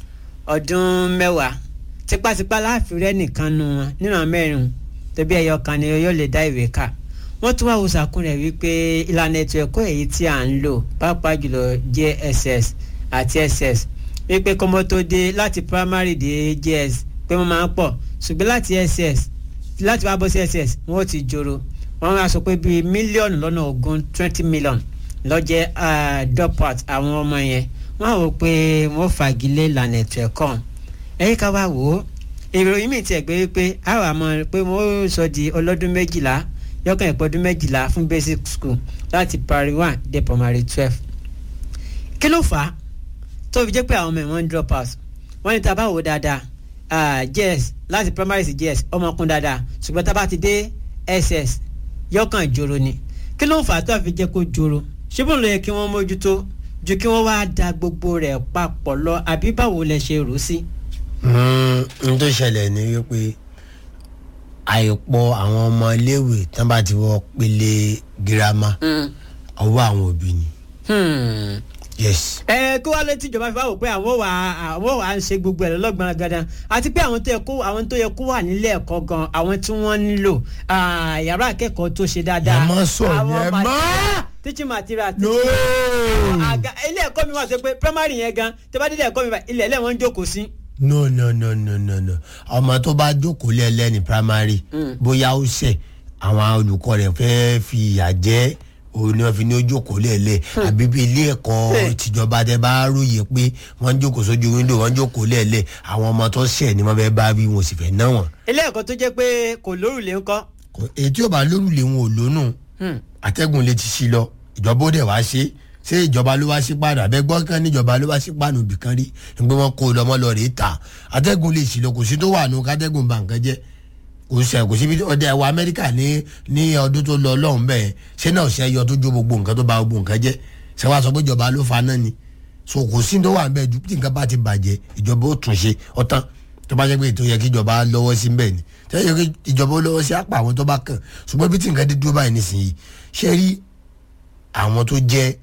ọdún mẹ́wàá tipátipá láàfin rẹ nìkan nu wọn nínú àwọn mẹ́rin tẹbi ẹyọ kan ni yóò lè dá ìwé kà wọ́n tún wá wòsàkùn rẹ̀ wípé ìlànà ètò ẹ̀kọ́ èyí tí à ń lò pàápàá jùlọ JSS àti SS wípé kọ́mọ tó dé láti primary dé JS pé wọ́n máa ń pọ̀ ṣùgbọ́n láti SS láti wá bọ́ sí SS wọ́n ó ti joro wọ́n á sọ pé bíi mílíọ̀nù lọ́nà ogún twenty million lọ́jẹ́ dropout àwọn ọmọ yẹn wọ́n á wò pé wọ́n fagilé ìlànà ètò ẹ̀kọ́ ẹ̀yìn ká wá wò ó ìròyìn mi tiẹ̀ gbé pé àwọn àmọ́ pé wọ́n sọ di ọlọ́dún méjìlá yọkàn ìpọ́dún méjìlá fún basic school láti primary one dé primary twelve kí ló fà á tó fi jẹ́ pé àwọn ọmọ ẹ̀ wọ́n ń drop out wọ́n ní tá a bá wò ó dáadáa ah, JS láti primary sí JS ọmọkùn dáadáa ṣùgbọ́n tá a bá ti dé SS yọkàn ìjòrò ni kí ló ń fà á tó a fi jẹ́ kó jòrò ṣé bóun ló yẹ kí wọ́n mójútó ju kí wọ́n wá da gbogbo rẹ̀ papọ̀ lọ àbí báwo lẹ ṣe rò ó sí. n tó ṣẹlẹ̀ ni wípé àìpọ̀ àwọn ọmọ iléèwé tán bá ti wọ pele girama ọwọ́ àwọn òbí ni Hmm. yes. ẹ kó wá létí ìjọba fi wá wò pé àwọn wà àwọn wà ń ṣe gbogbo ẹ lọ́gbọ̀n gandan àti pé àwọn tó yẹ kó àwọn tó yẹ kó wà nílé ẹ̀kọ́ gan àwọn tí wọ́n nílò ah, yàrá akẹ́kọ̀ọ́ tó ṣe dáadáa. Ẹ má sọ Àwọn yẹn mate- mọ́. teaching material. no. àga ilé ẹ̀kọ́ mi wà sọ pé primary yẹn gan tẹ́ bá dé ilé ẹ̀kọ́ mi bá ilẹ̀ ẹlẹ́ wọn ń jókòó sí. no no no no no no ọmọ tó bá jókòó lẹ́lẹ́ ní primary bóyá ó ṣẹ̀ àwọn olùkọ́ rẹ̀ fẹ́ẹ́ fi ìyà jẹ́ òun ni wọ́n fi ní ó jókòó lẹ́lẹ́ àbí bí ilé ẹ̀kọ́ tìjọba tẹ bá róye pé wọ́n ń jókòó sójú wíńdò wọ́n ń jókòó lẹ́lẹ́ àwọn ọmọ tó ṣẹ̀ ni wọ́n fẹ́ bá wí wọn sì fẹ́ ná wọn. ilé ẹ̀kọ́ tó jẹ́ pé kò lórùlé ńkọ́. Kò- èyí tí ò bá lórúlé wọn ò lónù Hmm. atẹ́gùn lè ti sí lọ ìjọba ó dẹ̀ wá ṣe ṣé ìjọba ló wá sí pàánù àbẹ́gbọ́n kan níjọba ló wá sí pàánù bìkan rí nígbà wọn kó lọmọ lọ rèé ta atẹ́gùn lè sí lọ kò sí tó wà nù kátẹ́gùn bá nǹkan jẹ́ kò sẹ kò síbi ọdẹ ẹwà amẹ́ríkà ní ní ọdún tó lọ lọ́hùn bẹ́ẹ̀ ṣé náà ṣe yọ tó jó gbogbo nǹkan tó bà gbogbo nǹkan jẹ́ ṣé wàá sọ pé ìjọba ló fa náà ni so kò sí tó wà bẹ́ẹ̀ ju tí nǹkan bá ti bàjẹ́ ìjọba ó tún ṣe ọ̀tán tó bá jẹ́ pé ètò yẹ kí ìjọba lọ́wọ́ sí bẹ́ẹ̀ ni tó yẹ kí ìjọba ó lọ́wọ́ sí àpà àwọn tó bá kàn ṣùgbọ́n bí tí nǹkan dé dúró báyìí nísìnyí ṣé rí àwọn tó jẹ́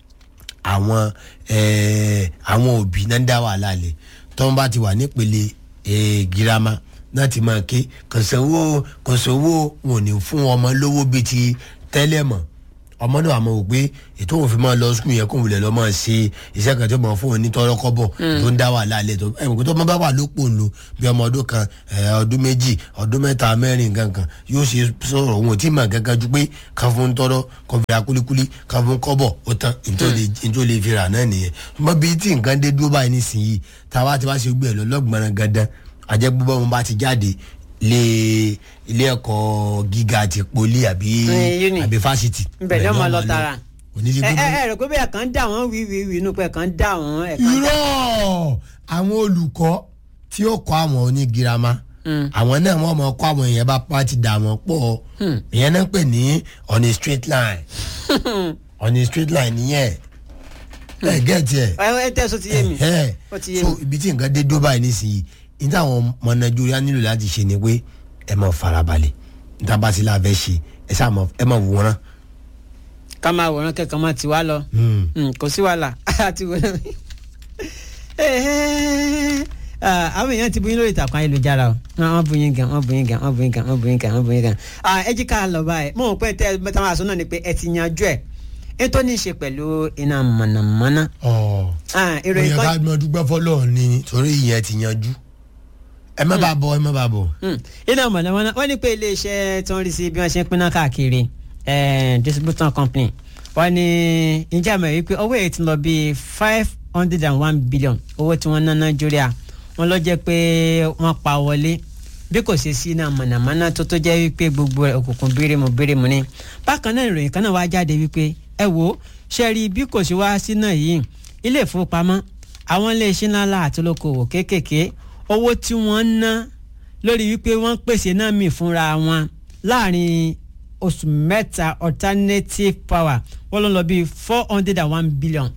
àwọn eh, àwọn òbí náà ń dá wàhálà lẹ̀ tó ń bá ti wà nípele eh, girama náà ti máa ké kò sówó kò sówó wọn ò ní fún ọmọ lówó bíi ti tẹ́lẹ̀ mọ́ ọmọ náà àmọ́ wò pé ètò òfin máa lọ sukùn yẹn kó wulẹ̀ lọ́ máa ṣe iṣẹ́ kan tó máa fún wọn ní tọ́rọ́ kọ́bọ̀ tó ń dá wàhálà lẹ̀ tó ẹ̀ mọ̀ pé tó máa bá wà lópò ńlò bí ọmọ ọdún kan ẹ̀, ọdún méjì ọdún mẹ́ta mẹ́rin gangan yóò ṣe sọ̀rọ̀ òun ò tí ì mọ̀ gangan ju pé kan fún tọ́rọ́ kan fi ra kúlíkúlí kan fún kọ́bọ̀ ó tán nítorí lè fi rà náà nìyẹn ṣùgbọ́n bí tí nǹkan dé dúró báyìí nísìnyí táwa ti wá ṣe gbé ẹ̀ lọ́lọ́gbọ̀n gandan àjẹgbọ́n mo bá ti jáde lé ilé ẹ̀kọ́ gíga àti poli àbí Eh, uni. àbí fásitì. Ibẹ̀ ni wọ́n máa lọ Bẹ́ẹ̀ tààrà. kò ní sí ẹ ẹ gbogbo. ẹ rẹ pé bẹ́ẹ̀ kàn ń dà wọ́n wíwíwí inú pé kàn ń dà wọ́n ẹ̀ kàn ń dà irọ́ àwọn olùkọ́ tí ó kọ́ àwọn onígirama àwọn náà wọ́n mọ̀ kọ́ àwọn èèyàn bá pàtì dà wọ́n pọ̀ ìyẹn náà pè ní on a straight line on a straight line nìyẹn ẹ gẹ́ẹ̀tì ẹ̀ ẹ ẹ tẹ́sán ti yé mi ẹ ó ti yé so mi. ibi tí nǹkan dé dó báyìí nísìnyí ní táwọn ọmọ nàìjíríà nílò láti ṣe ni pé ẹ máa farabalẹ̀ níta bá ti láàbẹ̀ ṣe ẹ sáà máa ẹ máa wòran. ká máa wòran kẹ́kọ̀ọ́ máa ti wá lọ Mm, kò sí wàhálà àti wòran. Ah, àwọn èèyàn ti buyin lórí ìtàkùn ayélujára o wọ́n buyin gan wọ́n buyin gan wọ́n buyin gan wọ́n buyin gan wọ́n buyin gan. Ah, ẹ jí ká lọ báyìí mo rò pé tẹ ẹ táwọn àṣọ náà ni pé ẹ ti yanjú ẹ ètò ní í ṣe pẹ̀lú iná mọ̀nàmọ́ná. ọ̀ Ah, ó ìròyìn yẹ kan ká mọ dúpẹ́ fọlọ́ọ̀ ni torí ìyẹn ti yanjú ẹ má bàa bọ̀ ẹ má bàa bọ̀. Mm. iná mọ̀nàmọ́ná wọ́n ní pé iléeṣẹ́ tó ń rí sí bí wọ́n ṣe ń pinná káàkiri eh, distributor company wọ́n ní ìjà mọ̀ wípé owó èyí ti lọ bíi five hundred and one billion owó tí wọ́n ná nàìjíríà wọ́n lọ jẹ́ pé wọ́n pa wọlé bí kò ṣe sí iná mọ̀nàmọ́ná tó tó jẹ́ wípé gbogbo ẹ̀ òkùnkùn bírímù bírímù ni bákan náà ìròyìn kan náà wá jáde wípé ẹ wo ṣe rí bí kò ṣe wá sí náà yìí ilé ìfowópamọ́ àwọn iléeṣẹ́ ńláńlá àti olókoòwò kéékèèké owó tí wọ́n ń ná lórí wípé wọ́n pèsè náà mì fúnra wọn láàrin oṣù mẹ́ta alternative power wọ́n ló lọ bíi four hundred and one billion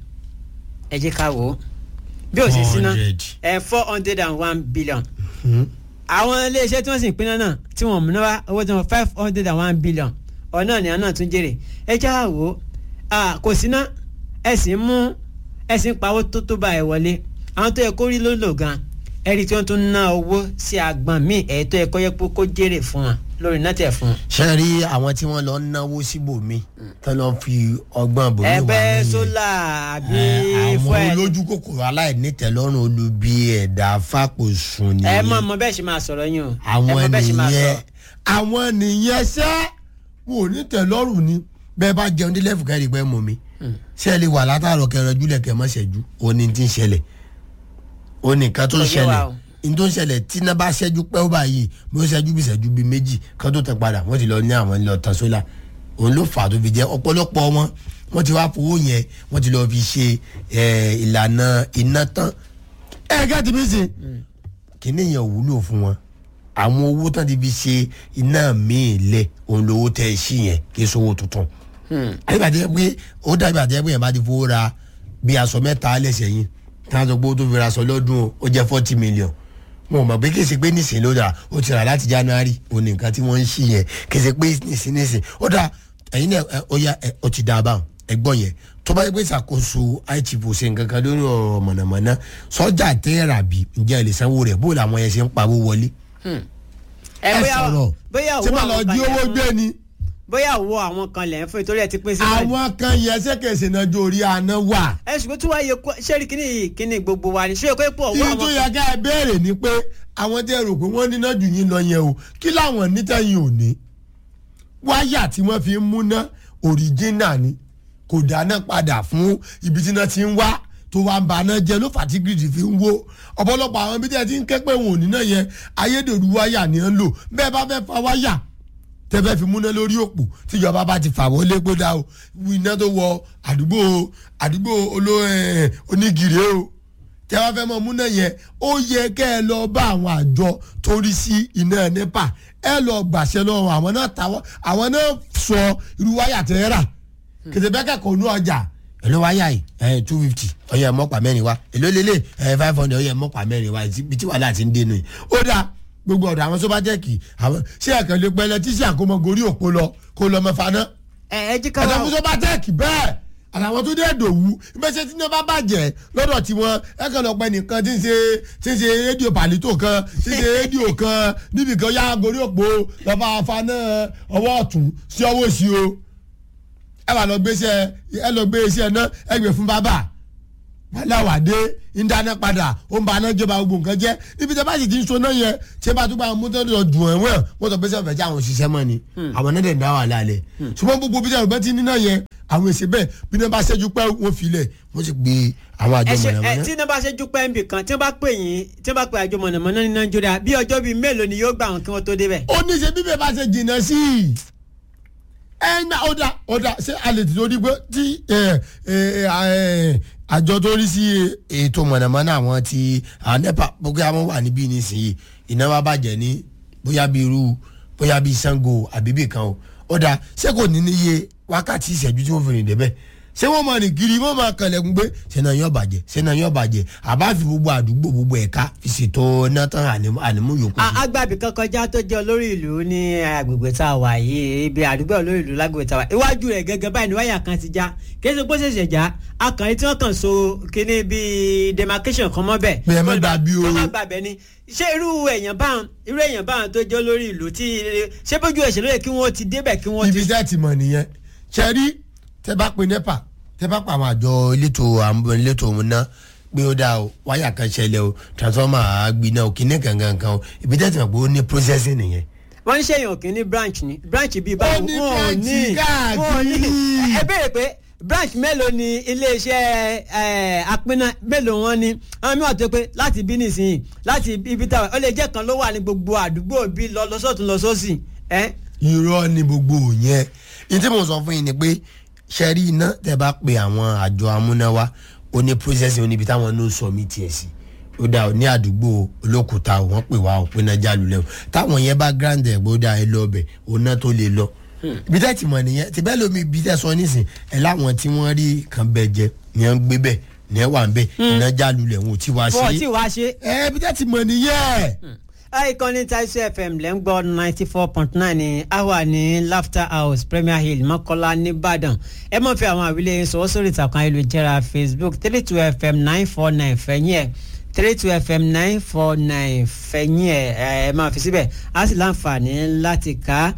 ẹ jẹ́ ká wò ó bí ó ṣe síná 400. ẹ four hundred and one billion àwọn iléeṣẹ́ tí wọ́n sì ń pinná náà tí wọ́n múná wá owó tí wọ́n five hundred and one billion ọ̀nà ni àwọn náà tún jèrè ẹ já wò ó ah, kò síná ẹ sì ń mú ẹ sì ń pawó tó tó bá ẹ wọlé àwọn tó yẹ kó rí ló lò gan ẹ rí tí wọ́n tún ná owó sí agbọ̀n míì ẹ̀ tó yẹ kó yẹ kó jèrè fún wọn lórí náà tẹ̀ fún wọn. ṣe rí àwọn tí wọ́n lọ ń náwó síbòmí tán lọ fi ọgbọ́n bòmí wà ẹgbẹ́ lẹ́yìn. sólà àbí Ẹ, àwọn fúẹ́lì olójú kòkòrò aláìnítẹ̀lọ́rùn olubi ẹ̀dá fàpòsùn ẹ nìyẹn mọ̀ mọ̀ bẹ́ẹ̀ ṣe máa sọ̀rọ̀ yín o ẹ àwọn mọ̀ bẹ́ẹ̀ ṣe máa nìyẹn sọ̀rọ̀. àwọn nìyẹn ṣẹ́ wọn ò ní tẹ̀lọ́rùn ni bẹ́ẹ̀ bá jẹun dé lẹ́fù kẹ́rì pẹ́ mọ̀ mi ṣé ẹ lè wà látàrọ̀ kẹrẹ júlẹ̀ kẹ́ mọ́ ṣẹ́jú òní ti ń ṣẹlẹ̀ òní nǹkan tó ń Kò yé wa ṣẹlẹ̀ o. ní tó ń ṣẹlẹ̀ tí iná bá ṣẹ́jú pẹ́ ó báyìí bí ó ṣẹ́jú bí ṣẹ́jú bí méjì kan tó tẹ̀ padà wọ́n ti lọ ní àwọn ilé ọ̀tàn sólà òun ló fà á tó fi jẹ́ ọ̀pọ̀lọpọ̀ wọn wọ́n ti wá fowó yẹn wọ́n ti lọ fi ṣe eh, ìlànà iná tán ẹ̀ẹ́dẹ́gbẹ́ ti fi ṣe kíní yẹn ò wúlò fún wọn àwọn owó tán ti fi ṣe iná míì lẹ òun lówó tẹ ẹ sí yẹn kí sówó tuntun àyíbàdé pé ó dàbí àdé pé yẹn bá ti fowó ra bí aṣọ mẹ́ta lẹ́sẹ̀ yín tí wọ́n sọ pé ó tó fi ra aṣọ lọ́dún o, ó jẹ́ forty million mo mọ̀ pé kèsì pé nísìnyí ló dà ó ti rà láti january òun ní nǹkan tí wọ́n ń ṣí yẹn kèsì pé nísìnyí nísìnyí ó dà ẹ̀yin náà ẹ, ó yá ẹ, ó ti dà a báwọn ẹgbọ́n yẹn tó bá yẹ pé ìṣàkóso àìtìbò ṣe nǹkan kan lórí ọ̀rọ̀ mọ̀nàmọ́ná sọ́jà tẹ́ẹ̀rà bí ǹjẹ́ ẹ lè sanwó rẹ̀ bó làwọn yẹn ṣe ń pawó wọlé ẹ ẹ bóyá sọ̀rọ̀ bóyá ṣé owó máa lọ àwọn kan jí lẹ̀ owó fún- gbé ni bóyá owó àwọn kan lẹ̀ ń fún ìtorí ẹ ti pín sí báyìí. àwọn kan yẹn ṣèkèsè náà jó orí àná wà. ẹ ṣùgbọ́n tí wàá yẹ kó ṣé rí kíní yìí kíní gbogbo wa ni ṣé kó pọ̀ owó ibi tó àwọn yẹ ká ẹ béèrè ni pé àwọn tẹ́ rò pé wọ́n níná jù yín lọ yẹn o kí làwọn nítẹ̀yìn ò ní. wáyà tí wọ́n fi ń múná òrìjínà ni kò dáná padà fún ibi tí iná ti ń wá tó wá ń ba náà jẹ ló fà tí gírídì fi ń wó ọ̀pọ̀lọpọ̀ àwọn ibi tí ẹ ti ń ké pé wọn ò níná yẹn ayédèrú wáyà ni ẹ ń lò bẹ́ẹ̀ bá fẹ́ fa wáyà tẹ́fẹ́ fi múná lórí òpó tíjọba bá ti fà wọlé kó dá o iná tó wọ àdúgbò àdúgbò oló ẹ̀, onígìrì o tẹ́ wá fẹ́ mọ múná yẹn ó yẹ kẹ́ ẹ lọ bá àwọn àjọ tó rí sí iná nepa ẹ lọ gbàṣẹ lọ́wọ́ àwọn náà tàwọn àwọn náà sọ irú wáyà tẹ́ ẹ rà kìtì bẹ́ẹ̀ kẹ́kọ̀ọ́ ní ọjà èló wáyà yìí ẹ two fifty ọyẹ mọ́pà mẹ́rin wá èló lélẹ̀ ẹ five hundred ọyẹ mọ́pà mẹ́rin wá ibi tí wàhálà ti ń dénú yìí ó dáa gbogbo ọ̀dọ̀ àwọn sọ́bàjẹ́kì àwọn ṣé ẹ̀kan lè pẹ́lẹ́ tí sí àkómọ gorí òpó lọ kó lọ mọ́ faná ẹ ẹ jí ká ẹ̀dá wá fún sọ́bàjẹ́kì bẹ́ẹ̀ àtàwọn tó dé dòwú ìgbésẹ̀ tí náà bá bàjẹ́ lọ́dọ̀ tiwọn ẹ kàn lọ pẹ́ nìkan tí ń ṣe tí ń ṣe rédíò pàlítò kan tí ń ṣe rédíò kan níbi kan yá gorí òpó lọ́ba faná ọwọ́ ọ̀tún sí ọwọ́ òsì o ẹ wà lọ gbé iṣẹ́ ẹ lọ gbé iṣẹ́ náà ẹ gbé fún bàbá wàláwàdé ń dáná padà ó ń ba aná jọba gbogbo nǹkan jẹ́ níbi tí a bá sì ti ń so náà yẹn tí a bá tún bá mú tó lọ dùn ẹ̀wọ̀n wọ́n sọ pé sẹ́wọ̀n fẹ́ jẹ́ àwọn òṣìṣẹ́ mọ́ ni àwọn náà dẹ̀ ń dá wà lálẹ́ ṣùgbọ́n gbogbo bí sẹ́wọ̀n bá ti ní náà yẹn àwọn èsì bẹ́ẹ̀ bí wọ́n bá ṣẹ́jú pẹ́ wọ́n filẹ̀ wọ́n sì gbé àwọn àjọ ẹ ṣe ẹ mọ̀nàmọ́ná. tí iná bá ṣe dúpẹ́ níbì kan tí wọ́n bá pè yín tí wọ́n bá pè àjọ mọ̀nàmọ́ná ní nàìjíríà bí ọjọ́ bíi mélòó ni yóò gbà wọn kí wọ́n tó débẹ̀. ó ní ṣe bíbẹ̀ bá ṣe jìnnà sí i ẹ ná ọ̀dà ọ̀dà ṣé a lè ti lórí pé tí ẹ, ẹ, ẹ, àjọ tó rí sí ètò mọ̀nàmọ́ná àwọn ti àwọn nepa gbogbo àwọn wà níbí nísìnyí iná wa bàjẹ́ ní bóyá bí irú bóyá bí sango àbíbí kan o ó dáa ṣé kò ní níye wákàtí ìṣẹ́jú tí wọ́n fi rìn débẹ̀ ṣé wọ́n máa rìn kiri wọ́n máa kànlẹ̀kùn pé ṣé náà yóò bàjẹ́ ṣé náà yóò bàjẹ́ àbá fi gbogbo àdúgbò gbogbo ẹ̀ka fi ṣètò náà tán ànímú ànímú yòókù sí. agbábì kan kọjá tó jẹ́ olórí ìlú ní agbègbè tá a wà yìí ibi àdúgbò olórí ìlú lágbègbè tá a wà iwájú rẹ̀ gẹ́gẹ́ báyìí ní wáyà kan ti já kí ẹsẹ̀ pọ́sẹ̀ ṣẹ̀ já akànrin tí wọ́n kàn so kíní bíi demarcation kan mọ́ bẹ́ẹ̀. Bí ẹ má gbàgbé o. kọ́ má gbàgbé ni ṣé irú èèyàn báwọn irú èèyàn báwọn tó jẹ́ olórí ìlú tí ṣé bójú ẹ̀ṣẹ̀ lóye kí wọ́n ti débẹ̀ kí wọ́n ti ibi tẹ́ ti mọ̀ nìyẹn ṣe rí tẹ́ bá pe nepa tẹ́ bá pa àwọn àjọ elétò àmú- elétò òun náà pé ó dáa o wáyà kan ṣẹlẹ̀ o transformer àgbiná o kìíní kankan kan o ibi tẹ́ ti mọ̀ pé ó ní processing nìyẹn. wọ́n ń ṣèyàn kì í ní branch ní branch bíi báwo Ó ní wọn ò branch ní káàkiri. wọn ò ní ẹ béèrè pé branch mélòó ni iléeṣẹ́ ẹ, apínná mélòó wọn ni àwọn mìíràn tó pé láti bí nísìnyí láti ibi táwọn ó lè jẹ́ kan ló wà ní gbogbo àdúgbò bí lọ lọ́sọ̀tún lọ́sọ̀sì ẹ irọ́ ni gbogbo yẹn ní tí mo sọ fún yín ni pé ṣe rí iná tẹ́ bá pe àwọn àjọ amúnáwá ó ní processing oníbi táwọn ló sọ mí tiẹ̀ sí ó dà ó ní àdúgbò olókùúta ò wọ́n pè wá òpin náà jálù lẹ́wọ̀ táwọn yẹn bá grand ẹ̀ gbódà ẹ lọ ọbẹ̀ òun náà tó lè lọ ibi tẹ́ ti mọ̀ nìyẹn ti bẹ́ẹ̀ lómi ibi tẹ́ sọ nísìn ẹ̀ láwọn tí wọ́n rí kan bẹ̀ jẹ ní ẹ̀ ń gbé bẹ̀ ní ẹ̀ wà ń bẹ̀ iná jálù lẹ̀ wọn ò tí wá fún ọtí sí wàá ṣe. ẹ̀ ibi tẹ́ ti mọ̀ nìyẹn. ìkànnì taisu fm lẹ́ ń gbọ́ ninety four point nine ní awa ní laughter house premier hill mọ́kọ́lá nìbàdàn ẹ mọ̀ fi àwọn àwílẹ̀ yín sọ̀wọ́ sórí ìtàkùn ayélujára facebook three two fm nine four nine fẹ̀yìn ẹ̀ three two fm nine four nine fẹ̀yìn ẹ̀ ẹ máa fi síbẹ̀ á sì láǹfààní láti kà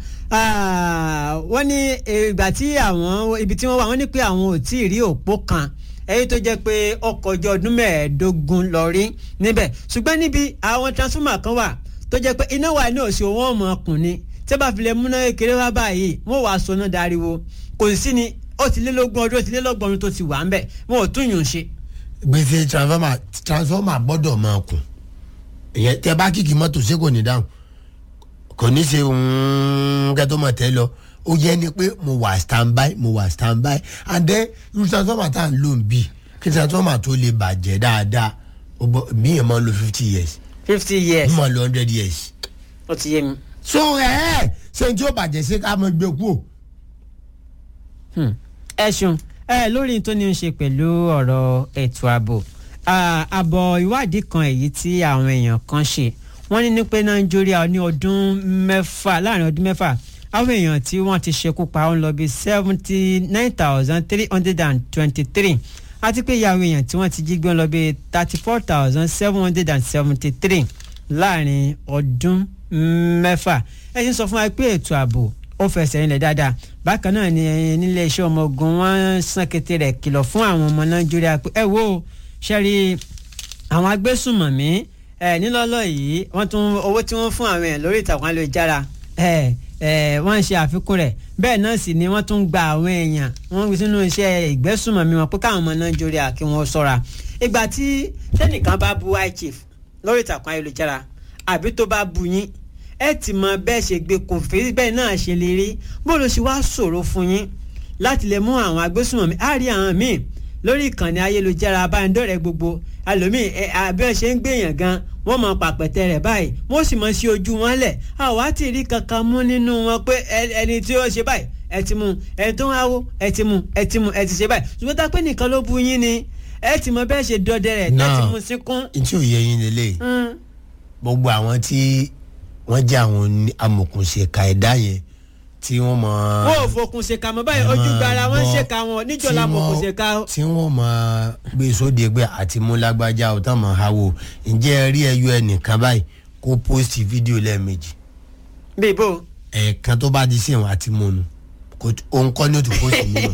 á wọ́n ní ìgbà tí àwọn ibi tí wọ́n wà wọ́n ní pé àwọn ò tí ì rí òpó kan èyí tó jẹ́ pé ọkọ̀ ọjọ́ ọdún mẹ́ẹ̀ẹ́dógún lọ rí níbẹ̀ ṣùgbọ́n níbi àwọn transformer kan wà tó jẹ́ pé iná wà ní òsì wọn ọmọ ọkùnrin tí wọ́n bá fi lè múná kékeré wá báyìí wọ́n wàá sọnà dariwo kò sí ni ó ti lé lógún ọdún ó ti lé lọ́gbọ̀n ọdún tó ti wà ń bẹ̀ wọn ò tún yùn ṣe. gbèsè transformer transformer gbọ́dọ̀ máa kùn ìyẹn tẹ bá kìkì mọ́tò ṣé kò ní dáhùn kò ní ṣe kẹtọ́ mọ̀ tẹ́ lọ ó yẹ ni pé mo wà standby mo wà standby and then irú transformer tá à ń lò ń bì kí transformer tó lè bàjẹ́ dáadáa ó gbọ́ mí yẹn máa ń lo fifty years fifty years mí máa ń lo hundred years ó ti yé mi. so ẹ ẹ ṣe tí ó bàjẹ́ ṣé ká mọ gbé kú o. Hmm. ẹ ṣeun ẹ lórí tó ní í ṣe pẹ̀lú ọ̀rọ̀ ètò ààbò Ah, àbọ̀ ìwádìí kan èyí tí àwọn èèyàn kan ṣe wọ́n ní ní pé nàìjíríà ní ọdún mẹ́fà láàrin ọdún mẹ́fà àwọn èèyàn tí wọ́n ti ṣekú pa ó ń lọ bí seventy nine thousand three hundred and twenty three àti pé ìyàwó èèyàn tí wọ́n ti jí gbé ń lọ bí thirty four thousand seven hundred and seventy three láàrin ọdún mẹ́fà ẹ ṣe ń sọ fún wa pé ètò ààbò ó fẹsẹ̀ rinlẹ̀ dáadáa bákan náà ni nílé iṣẹ́ ọmọ ogun wọn sàn kété rẹ̀ kìlọ̀ fún àwọn ọmọ nàìjíríà pé ẹ wo ṣẹ́rí àwọn agbésùnmọ̀mí ẹ nílọ́lọ́ yìí wọ́n tún owó tí wọ́n fún àwọn èèyàn lórí ìtàkùn ayélujára ẹ ẹ wọ́n ń ṣe àfikún rẹ̀ bẹ́ẹ̀ náà sì ni wọ́n tún gba àwọn èèyàn wọ́n gbé sínú iṣẹ́ ìgbésùnmọ̀mí wọn pé káwọn ọmọ nàìjíríà kí wọ́n ṣọ́ra ìgbà tí tẹ́nìkan bá bu high chief lórí ìtàkùn ayélujára àbí tó bá bu yín ẹ ti mọ bẹ́ẹ̀ ṣe gbé kò fi bẹ́ẹ̀ náà ṣe lè rí bó ló ṣe wá ṣòro fún yín láti lè mú àwọn agbésùnmọ̀mí á rí àwọn míì lórí ìkànnì ayélujára abánidọ́rẹ̀ẹ́ gbogbo ẹlòmíì ẹ àbí ẹ ṣe ń gbèyàn gan wọ́n mọ pàpẹ́tẹ́ rẹ̀ báyìí wọ́n sì mọ sí ojú wọn lẹ̀ àwa ti rí kankan mú nínú wọn pé ẹ- ẹni tí ó ṣe báyìí ẹ ti mú ẹni tó ń háwó ẹ ti mú ẹ ti mú ẹ ti ṣe báyìí ṣùgbọ́n tá a pé nìkan ló bu yín ni ẹ ti mọ bẹ́ẹ̀ ṣe dọdẹ rẹ̀ ẹ ti Náà. mú síkún. n tí ò yẹ yín lélẹ̀ Mm. gbogbo àwọn tí wọ́n jẹ́ àwọn oní- amòkùnṣèkà ẹ̀dá yẹn tí wọ́n mọ. wọn ò fokùn ṣèkà mọ́ báyìí ojú gbara wọn ń ṣèkà wọn níjọ́ la mọ̀ kò ṣèkà o. tí wọ́n mọ gbé sóde pé àti mú lágbájá o tán mọ̀ ha wo ǹjẹ́ ẹ rí ẹyọ ẹnìkan báyìí kó post fídíò lẹ́ẹ̀mejì bíi bò ẹ̀ẹ̀kan tó bá di sí ẹ̀wọ̀n àti múnu kò t- òun kọ́ ni ó ti post mí náà.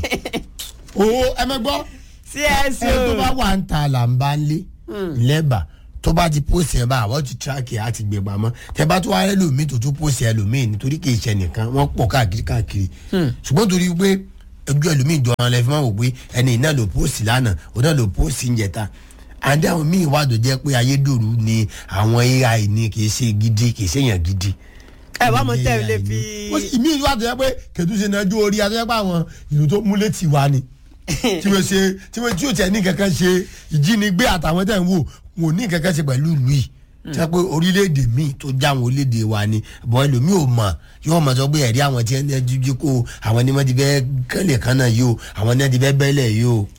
o ẹ mẹ gbọ́ cso. ẹ tó bá wà ń ta là ń bá ń lé lẹ́bàá tó bá ti post ẹ̀ bá àwọn ti track ẹ̀ àti gbé pamọ́ tẹ bá tó wá rẹ́ lòmíì tó tún post ẹ̀ lòmíì nítorí kì í ṣe nìkan wọ́n pọ̀ káàkiri káàkiri ṣùgbọ́n torí pé ojú ẹlòmíì jọ ọ́n lẹ́fí máa wò pé ẹni iná ló post lánàá òun náà ló post ń jẹta àdé àwọn míì wà tó jẹ́ pé ayédèrú ni àwọn ai ni kì í ṣe gidi kì í ṣe èèyàn gidi. ẹ wá mọ tẹ ẹ lè AI ni. fi. Ó sì- ìmí ìlú àtọ̀yẹ́ pé kẹ̀tùsẹ̀ náà jó orí àtọ̀yẹ́ pé àwọn ìlú tó múlẹ̀ tì wá ni tí wọ́n ṣe tí wọ́n tí yóò tẹ̀ ní kankan ṣe ìjínigbé àtàwọn tẹ̀ ń wò wọn ò ní kankan ṣe pẹ̀lú ìlú yìí ṣe pé orílẹ̀-èdè míì tó já àwọn orílẹ̀-èdè wa ni bọ́ ẹlòmíì ò mọ̀ yóò mọ̀ sọ pé ẹ̀rí àwọn tí wọ́n ti jí kó àwọn ni wọ́n ti fẹ́ kẹ́lẹ̀ kan náà yìí o àwọn ni wọ́n ti fẹ́ bẹ́lẹ̀ yìí o.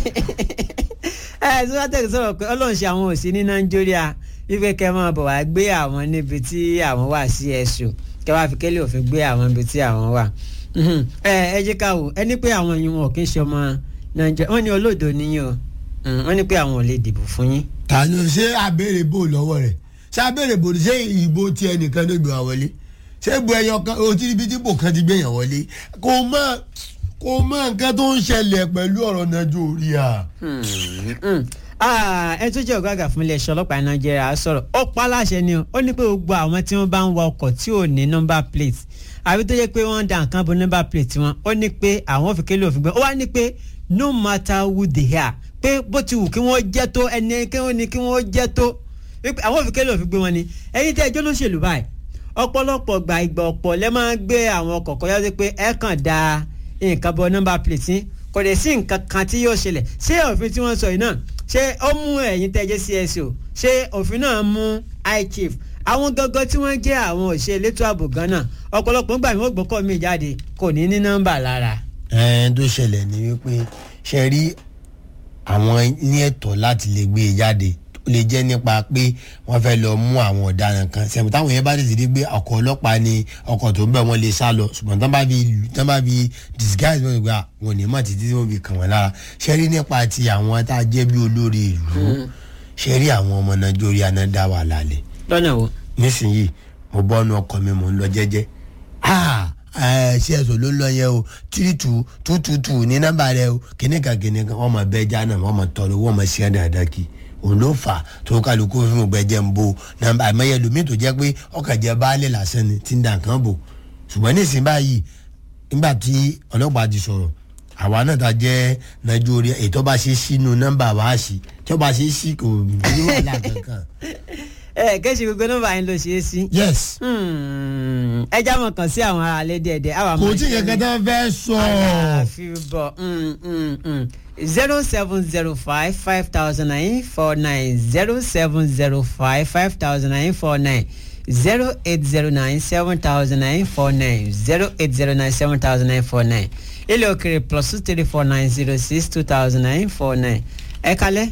ẹ sọ́tẹ̀ sọ̀rọ̀ pé ọlọ́run ṣe àwọn òsì ní nàìjíríà wípé kẹ́ máa bọ̀ wá gbé àwọn níbi tí àwọn wà sí ẹ̀sùn kẹ́ wá fi kélé òfin gbé àwọn níbi tí àwọn wà. Mhm. ẹ ẹ jẹ́ ká wò ẹni pé àwọn yìí wọn kì í ṣe ọmọ nàìjíríà wọ́n ní olóòdò níyìn o Mhm. wọ́n ní pé àwọn ò lè dìbò fún yín. ta ló ṣe abéèrè bò lọ́wọ́ rẹ̀ ṣé abéèrè bò ṣé ìbò tí ẹnìkan ló gbé wa wọlé ṣé ìbò ẹyọ kan o ti ríbi tí bò kan ti gbé yàn wọlé kò mọ kò mọ nǹkan tó ń ṣẹlẹ̀ pẹ̀lú ọ̀rọ̀ nàìjíríà. Ah, ẹ tó jẹ́ ọ̀gá àgbà fún iléeṣẹ́ ọlọ́pàá nàìjíríà sọ̀rọ̀ ó pa á láṣẹ ni o ó ní pé gbogbo àwọn tí wọ́n bá ń wa ọkọ̀ tí ò ní nọ́mbà plate àbí tó jẹ́ pé wọ́n ń da nǹkan bo nọ́mbà plate wọn ó ní pé àwọn òfin kélé òfin gbé ó wá ní pé no matter who they are pé bó ti wù kí wọ́n jẹ́ tó ẹni kí wọ́n ní kí wọ́n jẹ́ tó wípé àwọn òfin kélé òfin gbé wọn ni ẹ̀yin tẹ́ ẹjọ́ lóṣèlú báyìí ọ̀pọ̀lọpọ̀ gba ìgbà ọ̀pọ̀ lẹ́ máa ń gbé àwọn ọkọ̀ kọjá sí pé ẹ kàn da nǹkan bọ nọ́mbà plate yín kò dẹ̀ sí nǹkan kan tí yóò ṣẹlẹ̀ ṣé òfin tí wọ́n sọ yìí náà ṣé ó mú ẹ̀yin tẹ́ jẹ́ CSO ṣé òfin náà mú high chief àwọn gangan tí wọ́n jẹ́ àwọn òṣè elétò ààbò gan náà ọ̀pọ̀lọpọ̀ ń gbà mí ó gbọ́kọ̀ mi jáde kò ní ní nọ́mbà lára. ẹ̀ẹ́n tó ṣẹlẹ̀ ni wípé ṣe rí àwọn ní ẹ̀tọ́ láti lè gbé e jáde ó lè jẹ́ nípa pé wọ́n fẹ́ lọ mú àwọn ọ̀daràn kan sẹ̀mú táwọn yẹn bá tètè dé pé ọkọ̀ ọlọ́pàá ni ọkọ̀ tó ń bẹ̀ wọ́n lè sá lọ ṣùgbọ́n tán bá fi tán bá fi disguise wọn gba wọn ò ní mọ̀ títí tí wọ́n fi kàn wọ́n lára ṣe rí nípa ti àwọn tá a jẹ́ bí olórí ìlú ṣe rí àwọn ọmọ nàìjíríà náà dá wà lálẹ́ lọ́nà wo. nísìnyí mo bọ́nu ọkọ̀ mi mò ń lọ jẹ́jẹ́ ṣé ẹ̀sọ́ ló ń lọ yẹn o three two two two two ní nọ́mbà rẹ o kìnìkan kìnìkan wọ́n mọ̀ bẹ́ẹ̀ já náà wọ́n mọ̀ tọrọ wọ́n mọ̀ sí ẹ̀dá àdákì òun ló fà á tó kálukú fún gbẹjẹ ń bo nọ́mbà àmọye lomi tó jẹ́ pé ọkàn jẹ baálé lásán ni ti ń dà kán bò ṣùgbọ́n nísìnyí báyìí nígbà tí ọlọ́pàá ti sọ̀rọ̀ àwa náà ta jẹ́ nàìjíríà ètò bá ṣe sínú nọ́mbà wá sí tí ó bá ṣe sí kò ní wàhálà kankan. ẹ kẹ́sì gbogbo nọ́mbà yín ló ṣe é sí. yes Hmm, ẹ já mọ̀ kàn sí àwọn ará ilé díẹ̀díẹ̀ àwọn kò àmọ́ tí kankan tó fẹ́ sọ. àfi bọ̀ zero seven zero five five thousand nine four nine zero seven zero five five thousand nine four nine zero eight zero nine seven thousand nine four nine zero eight zero nine seven thousand nine four nine ilé òkèrè plus two three four nine zero six two thousand nine four nine ẹ kalẹ̀.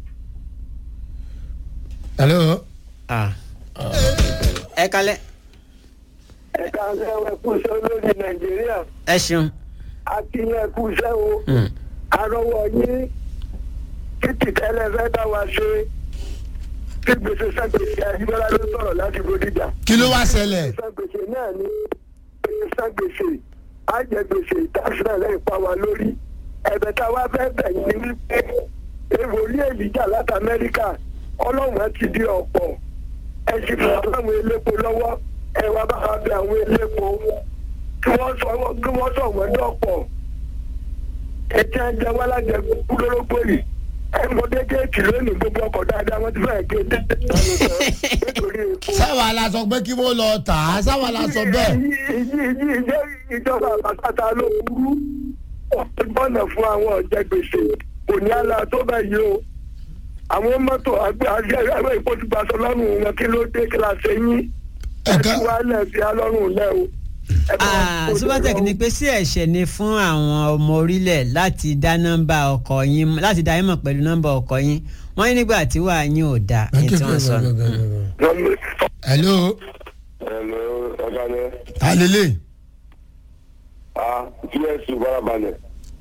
hello. Ah. ẹ kalẹ̀ ẹ̀ka ẹ̀wẹ̀ kú iṣẹ́ olórí nàìjíríà ẹ ṣeun. àti yẹn kú iṣẹ́ o Hmm. arọ́wọ́ yín títí tẹ́lẹ̀ fẹ́ bá wa ṣe kí gbèsè sàgbèsè àyíbọ́lá ló sọ̀rọ̀ láti bódìjà. kí ló wá ṣẹlẹ̀. sàgbèsè náà ni gbèsè sàgbèsè àjẹgbèsè ìtàsílẹ̀ lẹ́yìn pa wá lórí ẹ̀bẹ̀ tá a wá fẹ́ bẹ̀ yín ni wípé èèwòlí èlìjà láti amẹ́ríkà ọlọ́run ti di ọ̀pọ̀ ẹ sì fún àwọn elépo lọ́wọ́ ẹ wá bá wa bẹ àwọn elépo kí wọ́n sọ kí wọ́n sọ wọ́n dọ̀pọ̀ ẹ jẹ́ ẹ jẹ́ wọ́n lájẹ kúlórógbó yìí ẹ mọ déédéèkì lónìí gbogbo ọkọ̀ dáadáa wọ́n ti fẹ́ẹ̀ gé déédéèkì nítorí epo. sáwa la sọ pé kí wọ́n lọ tà á sáwa la sọ bẹ́ẹ̀. ìjọba àpàtàkà ló burú ọgbọ́nà fún àwọn ọ̀jẹ̀ gbèsè kò ní àlà tó bẹ̀ yìí o àwọn mọ́tò àgbẹ̀ ìpòtùgbàsọ lọ́rùn wọn kí ló dé kí la ṣe yín Ẹ̀ka- ẹ̀ka wàhálà fi alọ́rùn lẹ́ o. Ẹ bá wa Ah, kó Subatec jọ. ní pé sí ẹ̀ṣẹ̀ ni fún àwọn ọmọ orílẹ̀ láti dá nọ́mbà ọkọ̀ yín láti dá yín mọ̀ pẹ̀lú nọ́mbà ọkọ̀ yín wọ́n ní nígbà tí wàá yín ò dáa ní tí wọ́n sọ. hello. Hello, ọ̀gáni. alele. Ah, TSU barabalẹ̀.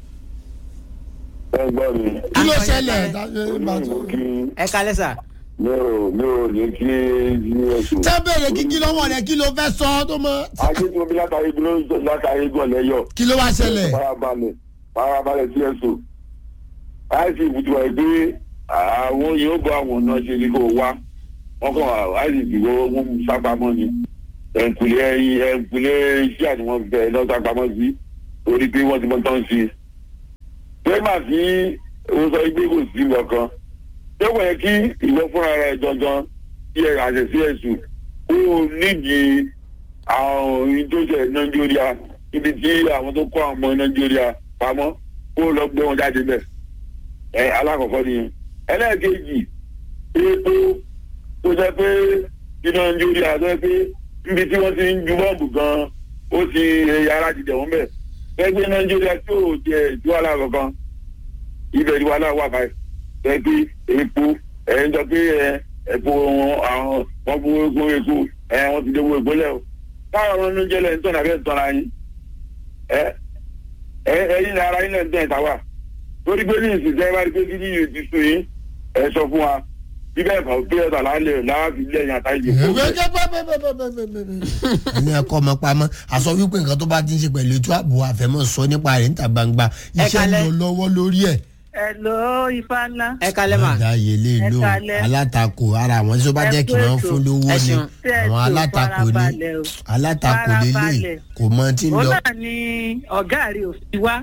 Ẹ gbọ́ mi. kí ló Akọ̀yẹ́ ṣẹlẹ̀. Ó ní mo kí ẹ kalẹ́ sà. mi ò mi ò ní kí TSU. tẹ́ bẹ̀rẹ̀ kíkí lọ́wọ́ rẹ̀ kí ló fẹ́ sọ tó mọ́. Ajé tí mo bí látàrí igun ló ń sọ látàrí igun ọ̀lẹ́yọ̀. kí ló wá ṣẹlẹ̀. Barabalẹ̀ barabalẹ̀ TSU. Láìsí ìbùtù ẹ̀ pé àwọn yóò bọ àwọn ọ̀nà ṣe ni kò wá. Wọ́n kàn wá láìsí ìdìbò wọn sápamọ́ ni. Ẹ̀ǹkùlé ẹyin ẹ̀ǹkùlé iṣẹ́ àti wọn bẹ̀ lọ́ sápamọ́ sí. Orí pé wọ́n ti mọ tán sí i. pẹ́ẹ́mà tí o sọ pé kò sí lọ́kàn ṣé wọ́n yẹ kí ìwọ fúnra rẹ̀ jọjọ́n tí ẹ àṣẹ sí ẹ̀sùn kó o nídìí àwọn ohun tó ṣe nàìjíríà ibi tí àwọn tó kọ́ àwọn ọmọ nàìjíríà pamọ́ kó o lọ gbé wọn jáde bẹ̀ ẹ alákọ̀ọ́kọ́ nìyẹn ẹlẹ́ẹ̀kejì epo tó jẹ́ pé iná ń jórí àtọ́ pé níbi tí wọ́n ti ń ju bọ́ọ̀bù gan-an ó ti yàrá ti dẹ̀wọ́n bẹ̀ ẹgbẹ́ iná ń jórí àti ò jẹ ìdúwàlà kankan ibẹ̀ ìdúwàlà wà báyìí ẹ pé epo ẹ ń jọ pé ẹ epo àwọn wọn fún epo epo ẹ wọn ti dẹ́wọ́ epo lẹ́ o táwọn ọ̀rọ̀ ń jẹ́lẹ̀ ń tọ́nà bẹ́ẹ̀ tọ́ra yín ẹ ẹ ẹyin ní ara yín náà ń tẹ̀ ìta wà torí pé ní ìsìn tẹ́ bá rí pé kí ní yìí ti sùn yín ẹ sọ fún wa bí bẹ́ẹ̀ kọ́ pé ọ̀tà lálẹ́ láàbí lẹ́yìn àtàyè kó bẹ́ẹ̀. ẹni ẹkọ ọmọ pamọ́ àsọ wípé nǹkan tó bá ti ń ṣe pẹ̀lú ètò ààbò àfẹ́mọ́ sọ nípa rẹ̀ níta gbangba iṣẹ́ ń kalẹ̀. lọ lọ́wọ́ lórí ẹ̀. Hello, ifá ńlá. ẹ kalẹ́ mà. ọ̀dà yẹlé Ẹ ló kalẹ̀. alátakò ara àwọn tí ó bá Ẹ jẹ́ kí kú wọ́n ètò. fún lówó Ẹ ni ṣeun. àwọn alátakò ni Farabalẹ̀ o. alátakò lélẹ̀ Farabalẹ̀. kò mọ tí ń Ó lọ. náà ni ọ̀gá rẹ̀ ò fi wá.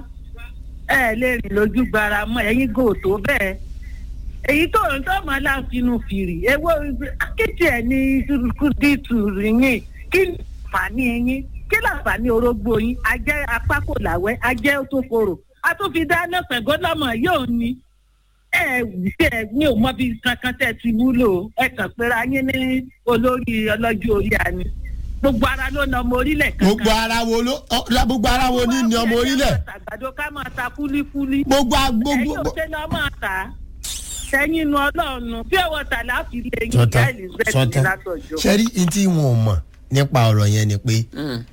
Ẹ lè rìn lójú gbara mọ́ ẹ̀yin gò tó bẹ́ẹ̀. Èyí tó ń tọ́ mọ́ láfinú fìrì. Ewé akéèké ẹ̀ ní kúdìtù yín. Kí ni àǹfààní yín? Kí ni àǹfààní orógbó yín? Ajẹ́ apákò làwẹ́, ajẹ́ tó korò. A tún fi dáná pẹ̀gọ́ lọ́mọ yóò ní ẹ ṣe ẹ ní ò mọ bí kankan tẹ ti wúlò ẹ kàn pera yín ní olórí ọlọ́jọ́ orí àní gbogbo ara ló na ọmọ orílẹ̀ kankan. gbogbo ara wo ló ọ- gbogbo ara wo ní ní ọmọ orílẹ̀ àgbàdo ká máa ta kúlíkúlí. gbogbo a- ẹ̀yin gbogbo. ò ṣe lọ́ máa tà á sẹ́yìn inú ọlọ́run bí ọwọ́ tà láti lè yín sọtán ìyá elizabeth sọtán látọjọ́. sẹ́rí ní tí wọn ò mọ̀ nípa ọ̀rọ̀ yẹn ni pé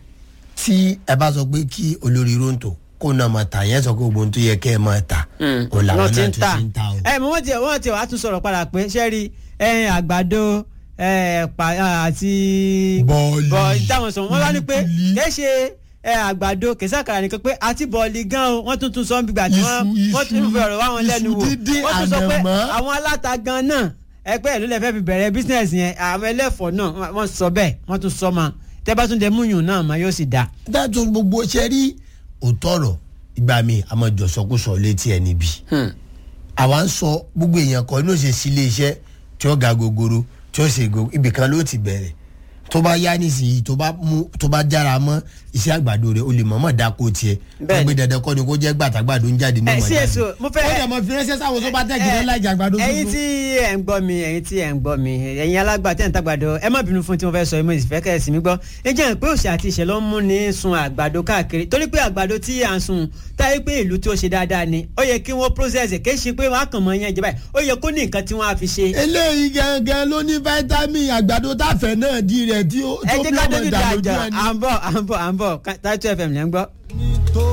tí ẹ bá sọ pé kí olórí ronto kó náà máa tà yẹn sọ pé gbogbo ohun tó yẹ kẹ́ ẹ máa tà òun làwọn náà tún ti ń ta o. ẹ mọ wọn tiẹ wọn tiẹ wàá tún sọ̀rọ̀ padà pé sẹẹri ẹyin àgbàdo ẹ pa àti Bọ́ọ̀lì. bọ́ọ̀lì táwọn sọ wọn wá ní pé Kúlíkúlí. kì í ṣe ẹ àgbàdo kì í sàkàrà nìkan pé àti bọ́ọ̀lì gan o wọ́n tún tún sọ bí gbà tí wọ́n Iṣu, wọ́n tún iṣu, fi ọ̀rọ̀ wá wọn lẹ́nu iṣu wò dídín, wọ́n tún sọ pé ànàmọ́. àwọn aláta gan náà ẹgbẹ́ ìlú lẹ́fẹ̀ẹ́ fi bẹ̀rẹ̀ bísíǹnẹ̀sì yẹn àwọn ẹlẹ́fọ̀ọ́ náà wọ́n sọ bẹ́ẹ̀ wọ́n tún sọ ma tẹ́ bá tún dẹ múyùn náà ma yóò sì dáa. dájú gbogbo ṣe rí òtọ́rọ̀ ìgbà mi àmọ́ jọ̀sọ́kùsọ létí ẹ̀ níbi. àwa ń sọ gbogbo èèyàn kan inú ṣe sí ilé iṣẹ́ tí ó ga gogoro tí ó ṣe go ibì kan ló ti bẹ̀rẹ̀ tó bá yá nísìnyí tó bá mú tó bá jára mọ́ iṣẹ́ àgbàdo rẹ̀ o lè mọ̀ọ́mọ̀ dáko tiẹ̀ Bẹ́ẹ̀ni. gbé dandan kọ́ ni kó jẹ́ gbàtàgbàdo ń jáde ní ẹ ọmọ sí jáde. èso mo fẹ́ ó dẹ̀ mọ̀ fi ránṣẹ́ sáwọn tó bá tẹ̀ jìnnà láì jàgbàdo ẹ̀yin tuntun. tí ẹ ń gbọ́ mi ẹ̀yin tí ẹ ń gbọ́ mi ẹ̀yin alágbà tẹ̀ ń tàgbàdo ẹ má bínú fún tí mo fẹ́ sọ mo sì fẹ́ kẹ́ ẹ sì mí gbọ́ ẹ jẹ́ pé òṣì àti ìṣẹ̀ ló ń mú ní sun àgbàdo káàkiri torí pé àgbàdo tí à ń sun táyé pé ìlú tí ó ṣe dáadáa ni ó yẹ kí wọ́n process ẹ̀ kì í ṣe pé wọ́n á kàn mọ́ yẹn jẹ báyìí ó yẹ kó ní nǹkan tí wọ́n á fi ṣe. eléyìí gangan ló ní vitamin àgbàdo táfẹ̀ náà di rẹ̀ tí ó ẹ tó jẹ́ bí ká ọmọ dójú ìdá dá lójú àjọ ẹni. à ń bọ̀ à ń bọ̀ à ń bọ̀ Táítù FM lẹ́ ń gbọ́. tó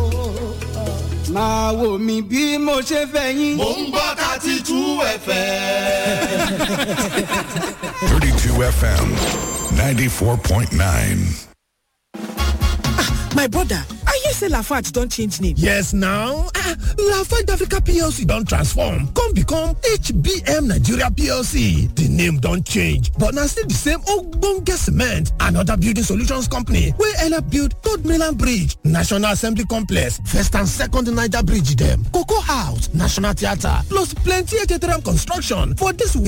máa wò mí bí mo ṣe fẹ́ yín. Mo ń gbọ́ thirty two ẹ̀fẹ̀. 32 FM 94.9. My brother, I hear say Lafarge don change name. Yes now, ah, Lafarge Africa PLC don transform come become HBM Nigeria PLC. The name don change but na still the same ogbonge cement and other building solutions company wey help build Third Mainland Bridge, National Assembly Complex, First and Second Niger Bridge dem, Cocoa House, National Theatre plus plenty Ejeteram construction for this week.